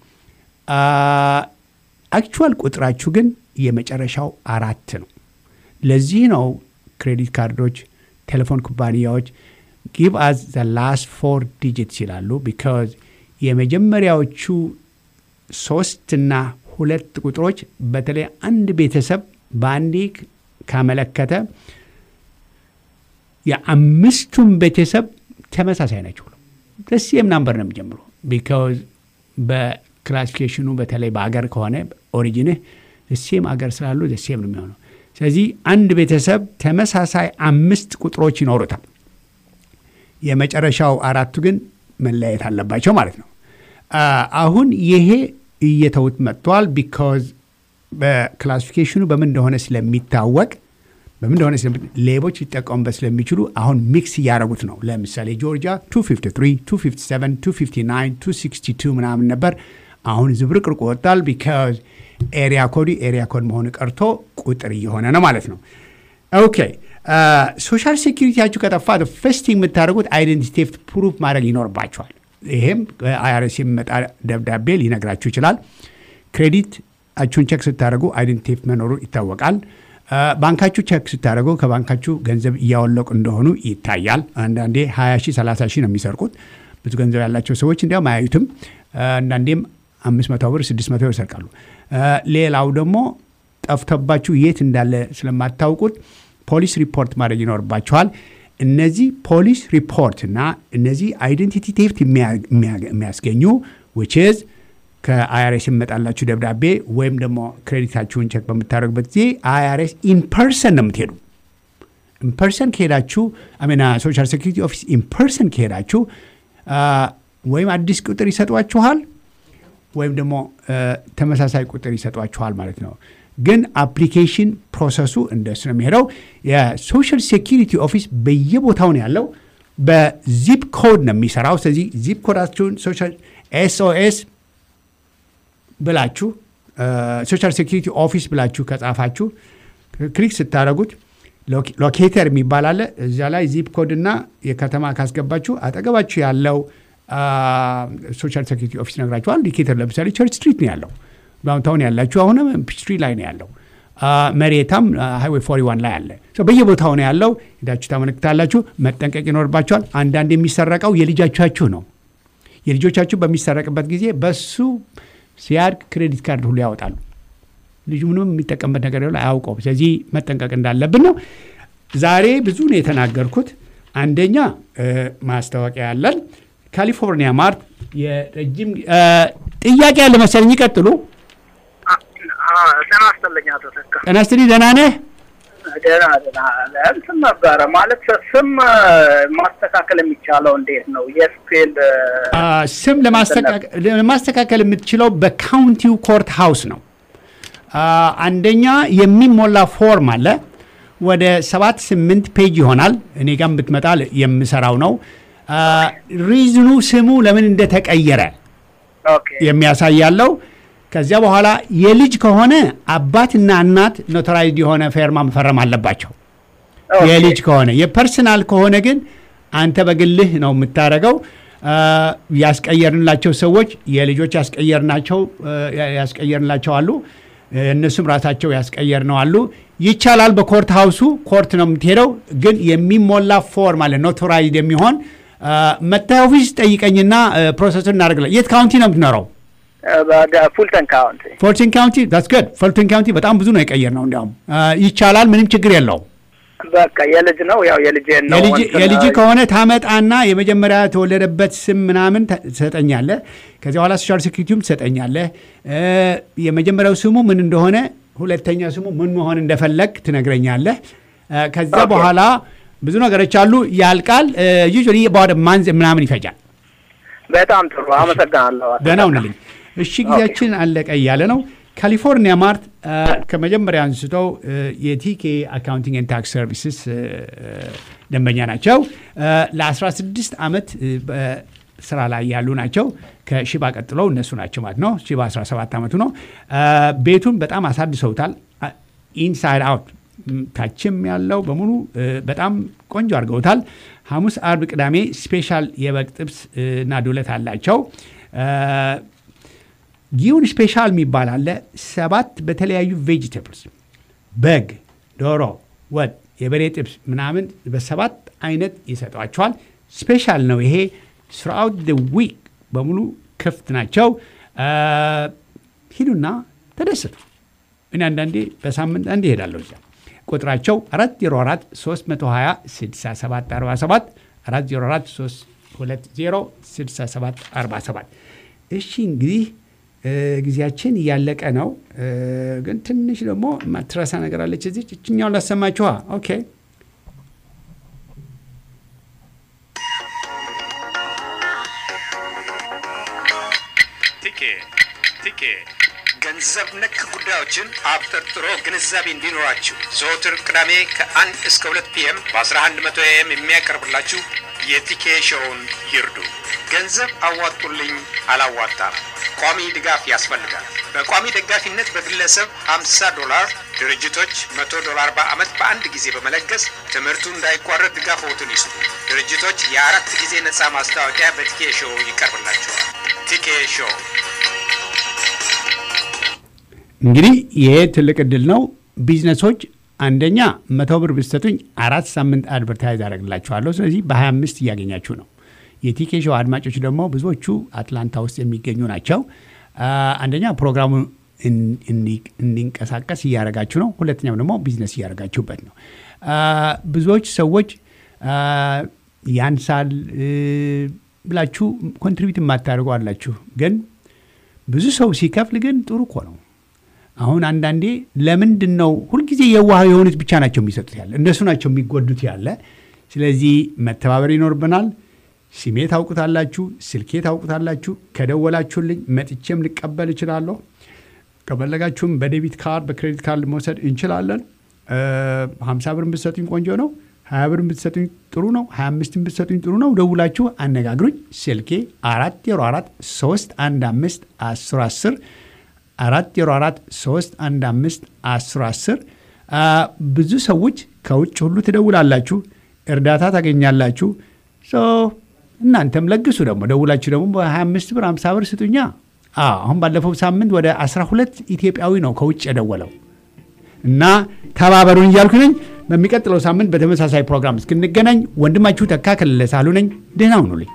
አክቹዋል ቁጥራችሁ ግን የመጨረሻው አራት ነው። ለዚህ ነው ክሬዲት ካርዶች፣ ቴሌፎን ኩባንያዎች ጊቭ አዝ ዘ ላስት ፎር ዲጂትስ ይላሉ። ቢካዝ የመጀመሪያዎቹ ሶስትና ሁለት ቁጥሮች በተለይ አንድ ቤተሰብ በአንዴ ካመለከተ የአምስቱም ቤተሰብ ተመሳሳይ ናቸው። ደሴም ናምበር ነው የሚጀምሩ ቢካዝ በክላሲፊኬሽኑ በተለይ በአገር ከሆነ ኦሪጂንህ ደሴም አገር ስላሉ ደሴም ነው የሚሆነው። ስለዚህ አንድ ቤተሰብ ተመሳሳይ አምስት ቁጥሮች ይኖሩታል። የመጨረሻው አራቱ ግን መለያየት አለባቸው ማለት ነው። አሁን ይሄ እየተውት መጥተዋል። ቢካዝ በክላሲፊኬሽኑ በምን እንደሆነ ስለሚታወቅ በምን እንደሆነ ሌቦች ሊጠቀሙበት ስለሚችሉ አሁን ሚክስ እያደረጉት ነው። ለምሳሌ ጆርጂያ 253፣ 257፣ 259፣ 262 ምናምን ነበር። አሁን ዝብርቅርቁ ወጣል። ቢካዝ ኤሪያ ኮዱ ኤሪያ ኮድ መሆኑ ቀርቶ ቁጥር እየሆነ ነው ማለት ነው። ኦኬ ሶሻል ሴኪሪቲያችሁ ከጠፋ ፈስቲንግ የምታደርጉት አይደንቲቲ ቴፍት ፕሩፍ ማድረግ ይኖርባቸዋል። ይሄም አይአርኤስ የሚመጣ ደብዳቤ ሊነግራችሁ ይችላል። ክሬዲት አችሁን ቸክ ስታደርጉ አይደንቲቲ ቴፍት መኖሩ ይታወቃል። ባንካችሁ ቸክ ስታደርጉ ከባንካችሁ ገንዘብ እያወለቁ እንደሆኑ ይታያል። አንዳንዴ 20 ሺህ 30 ሺህ ነው የሚሰርቁት። ብዙ ገንዘብ ያላቸው ሰዎች እንዲያውም አያዩትም። አንዳንዴም 500 ብር 600 ብር ይሰርቃሉ። ሌላው ደግሞ ጠፍቶባችሁ የት እንዳለ ስለማታውቁት ፖሊስ ሪፖርት ማድረግ ይኖርባችኋል። እነዚህ ፖሊስ ሪፖርት እና እነዚህ አይደንቲቲ ቴፍት የሚያስገኙ ዊችዝ ከአይአርኤስ የሚመጣላችሁ ደብዳቤ ወይም ደግሞ ክሬዲታችሁን ቸክ በምታደርጉበት ጊዜ አይአርኤስ ኢንፐርሰን ነው የምትሄዱ። ኢንፐርሰን ከሄዳችሁ አሜና ሶሻል ሴኩሪቲ ኦፊስ ኢንፐርሰን ከሄዳችሁ ወይም አዲስ ቁጥር ይሰጧችኋል ወይም ደግሞ ተመሳሳይ ቁጥር ይሰጧችኋል ማለት ነው። ግን አፕሊኬሽን ፕሮሰሱ እንደሱ ነው የሚሄደው። የሶሻል ሴኪሪቲ ኦፊስ በየቦታው ነው ያለው። በዚፕ ኮድ ነው የሚሰራው። ስለዚህ ዚፕ ኮዳችሁን ሶሻል ኤስኦኤስ ብላችሁ ሶሻል ሴኪሪቲ ኦፊስ ብላችሁ ከጻፋችሁ ክሊክ ስታደረጉት ሎኬተር የሚባል አለ። እዚያ ላይ ዚፕ ኮድ እና የከተማ ካስገባችሁ አጠገባችሁ ያለው ሶሻል ሴኪሪቲ ኦፊስ ነግራችኋል። ሎኬተር ለምሳሌ ቸርች ስትሪት ነው ያለው። ዳውንታውን ያላችሁ አሁንም ፒችትሪ ላይ ነው ያለው። መሬታም ሃይዌይ ፎሪ ዋን ላይ አለ። በየቦታው ነው ያለው። ሄዳችሁ ታመለክታላችሁ። መጠንቀቅ ይኖርባችኋል። አንዳንድ የሚሰረቀው የልጃቻችሁ ነው። የልጆቻችሁ በሚሰረቅበት ጊዜ በሱ ሲያድግ ክሬዲት ካርድ ሁሉ ያወጣሉ። ልጁ ምንም የሚጠቀምበት ነገር የለ አያውቀውም። ስለዚህ መጠንቀቅ እንዳለብን ነው። ዛሬ ብዙ ነው የተናገርኩት። አንደኛ ማስታወቂያ ያለን ካሊፎርኒያ ማርት የረጅም ጥያቄ ያለ መሰለኝ። ይቀጥሉ። ጤና ይስጥልኝ አቶ ተካ። ጤና ይስጥልኝ። ደህና ነህ? ደህና ደህና። እንትን ነበረ ማለት ስም ማስተካከል የሚቻለው እንዴት ነው? የስፔል ስም ለማስተካከል የምትችለው በካውንቲው ኮርት ሃውስ ነው። አንደኛ የሚሞላ ፎርም አለ። ወደ ሰባት ስምንት ፔጅ ይሆናል። እኔ ጋም ብትመጣ የምሰራው ነው። ሪዝኑ ስሙ ለምን እንደተቀየረ የሚያሳይ ያለው። ከዚያ በኋላ የልጅ ከሆነ አባትና እናት ኖተራይድ የሆነ ፌርማ መፈረም አለባቸው። የልጅ ከሆነ የፐርሰናል ከሆነ ግን አንተ በግልህ ነው የምታደርገው። ያስቀየርንላቸው ሰዎች የልጆች ያስቀየርናቸው ያስቀየርንላቸው አሉ። እነሱም ራሳቸው ያስቀየር ነው አሉ። ይቻላል። በኮርት ሀውሱ ኮርት ነው የምትሄደው፣ ግን የሚሞላ ፎርም አለ ኖቶራይድ የሚሆን መታየ ኦፊስ ጠይቀኝና ፕሮሰሱን እናደርግለን። የት ካውንቲ ነው የምትኖረው? ፉልተን ካውንቲ ፎርቲን ካውንቲ ዳትስ ጉድ። ፎርቲን ካውንቲ በጣም ብዙ ነው የቀየር ነው። እንዲያውም ይቻላል፣ ምንም ችግር የለውም። በቃ የልጅ ነው ያው የልጅ ነው የልጅ ከሆነ ታመጣና የመጀመሪያ የተወለደበት ስም ምናምን ትሰጠኛለህ። ከዚያ በኋላ ሶሻል ሴኩሪቲውም ትሰጠኛለህ። የመጀመሪያው ስሙ ምን እንደሆነ፣ ሁለተኛ ስሙ ምን መሆን እንደፈለግ ትነግረኛለህ። ከዚያ በኋላ ብዙ ነገሮች አሉ። ያልቃል። ዩዥዋሊ በወደ ማንዝ ምናምን ይፈጃል። በጣም ጥሩ አመሰግናለሁ። ደህና ሁንልኝ። እሺ ጊዜያችን አለቀ እያለ ነው። ካሊፎርኒያ ማርት ከመጀመሪያ አንስተው የቲኬ አካውንቲንግ ኤንድ ታክስ ሰርቪስስ ደንበኛ ናቸው። ለ16 ዓመት ስራ ላይ ያሉ ናቸው። ከሺባ ቀጥለው እነሱ ናቸው ማለት ነው። ሺባ 17 ዓመቱ ነው። ቤቱን በጣም አሳድሰውታል። ኢንሳይድ አውት ታችም ያለው በሙሉ በጣም ቆንጆ አድርገውታል። ሐሙስ፣ አርብ፣ ቅዳሜ ስፔሻል የበግ ጥብስ እና ዱለት አላቸው። ጊውን ስፔሻል የሚባል አለ። ሰባት በተለያዩ ቬጂቴብልስ በግ፣ ዶሮ፣ ወጥ፣ የበሬ ጥብስ ምናምን በሰባት አይነት ይሰጧቸዋል። ስፔሻል ነው ይሄ። ስራውት ዊክ በሙሉ ክፍት ናቸው። ሂዱና ተደሰቱ። እኔ አንዳንዴ በሳምንት አንድ ይሄዳለሁ እዚያ ቁጥራቸው 404 320 6747 404 320 6747 እሺ እንግዲህ ጊዜያችን እያለቀ ነው ግን ትንሽ ደግሞ ማትረሳ ነገር አለች እዚህ እችኛውን ላሰማችኋ ኦኬ ቲኬ ቲኬ ገንዘብ ነክ ጉዳዮችን አብጠርጥሮ ግንዛቤ እንዲኖራችሁ ዘወትር ቅዳሜ ከአንድ እስከ ሁለት ፒኤም በ1100 ኤም የሚያቀርብላችሁ የቲኬ ሾውን ይርዱ። ገንዘብ አዋጡልኝ አላዋጣም፣ ቋሚ ድጋፍ ያስፈልጋል። በቋሚ ደጋፊነት በግለሰብ 50 ዶላር፣ ድርጅቶች 100 ዶላር በዓመት በአንድ ጊዜ በመለገስ ትምህርቱ እንዳይቋረጥ ድጋፍዎትን ይስጡ። ድርጅቶች የአራት ጊዜ ነፃ ማስታወቂያ በቲኬ ሾው ይቀርብላቸዋል። ቲኬ ሾው እንግዲህ ይሄ ትልቅ እድል ነው። ቢዝነሶች አንደኛ መቶ ብር ብትሰጡኝ አራት ሳምንት አድቨርታይዝ አደረግላችኋለሁ። ስለዚህ በ25 እያገኛችሁ ነው። የቲኬ ሾው አድማጮች ደግሞ ብዙዎቹ አትላንታ ውስጥ የሚገኙ ናቸው። አንደኛ ፕሮግራሙ እንዲንቀሳቀስ እያደረጋችሁ ነው። ሁለተኛው ደግሞ ቢዝነስ እያደረጋችሁበት ነው። ብዙዎች ሰዎች ያንሳል ብላችሁ ኮንትሪቢዩት የማታደርጉ አላችሁ። ግን ብዙ ሰው ሲከፍል ግን ጥሩ እኮ ነው። አሁን አንዳንዴ ለምንድን ነው ሁልጊዜ የዋህ የሆኑት ብቻ ናቸው የሚሰጡት ያለ እነሱ ናቸው የሚጎዱት ያለ። ስለዚህ መተባበር ይኖርብናል። ስሜ ታውቁታላችሁ፣ ስልኬ ታውቁታላችሁ። ከደወላችሁልኝ መጥቼም ልቀበል እችላለሁ። ከፈለጋችሁም በዴቢት ካርድ በክሬዲት ካርድ መውሰድ እንችላለን። ሀምሳ ብር ብትሰጡኝ ቆንጆ ነው። ሀያ ብር ብትሰጡኝ ጥሩ ነው። ሀያ አምስት ብትሰጡኝ ጥሩ ነው። ደውላችሁ አነጋግሩኝ። ስልኬ አራት ዜሮ አራት ሶስት አንድ አምስት አስር አስር አራት ዜሮ አራት ሶስት አንድ አምስት አስር አስር ብዙ ሰዎች ከውጭ ሁሉ ትደውላላችሁ፣ እርዳታ ታገኛላችሁ። እናንተም ለግሱ። ደግሞ ደውላችሁ ደግሞ በ25 ብር 50 ብር ስጡኛ። አሁን ባለፈው ሳምንት ወደ 12 ኢትዮጵያዊ ነው ከውጭ የደወለው እና ተባበሩን እያልኩ ነኝ። በሚቀጥለው ሳምንት በተመሳሳይ ፕሮግራም እስክንገናኝ ወንድማችሁ ተካ ከለለ ሳሉ ነኝ። ደህና ሁኑልኝ።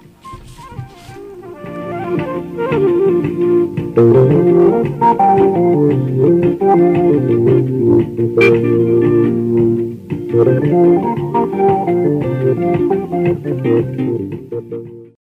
Thank you.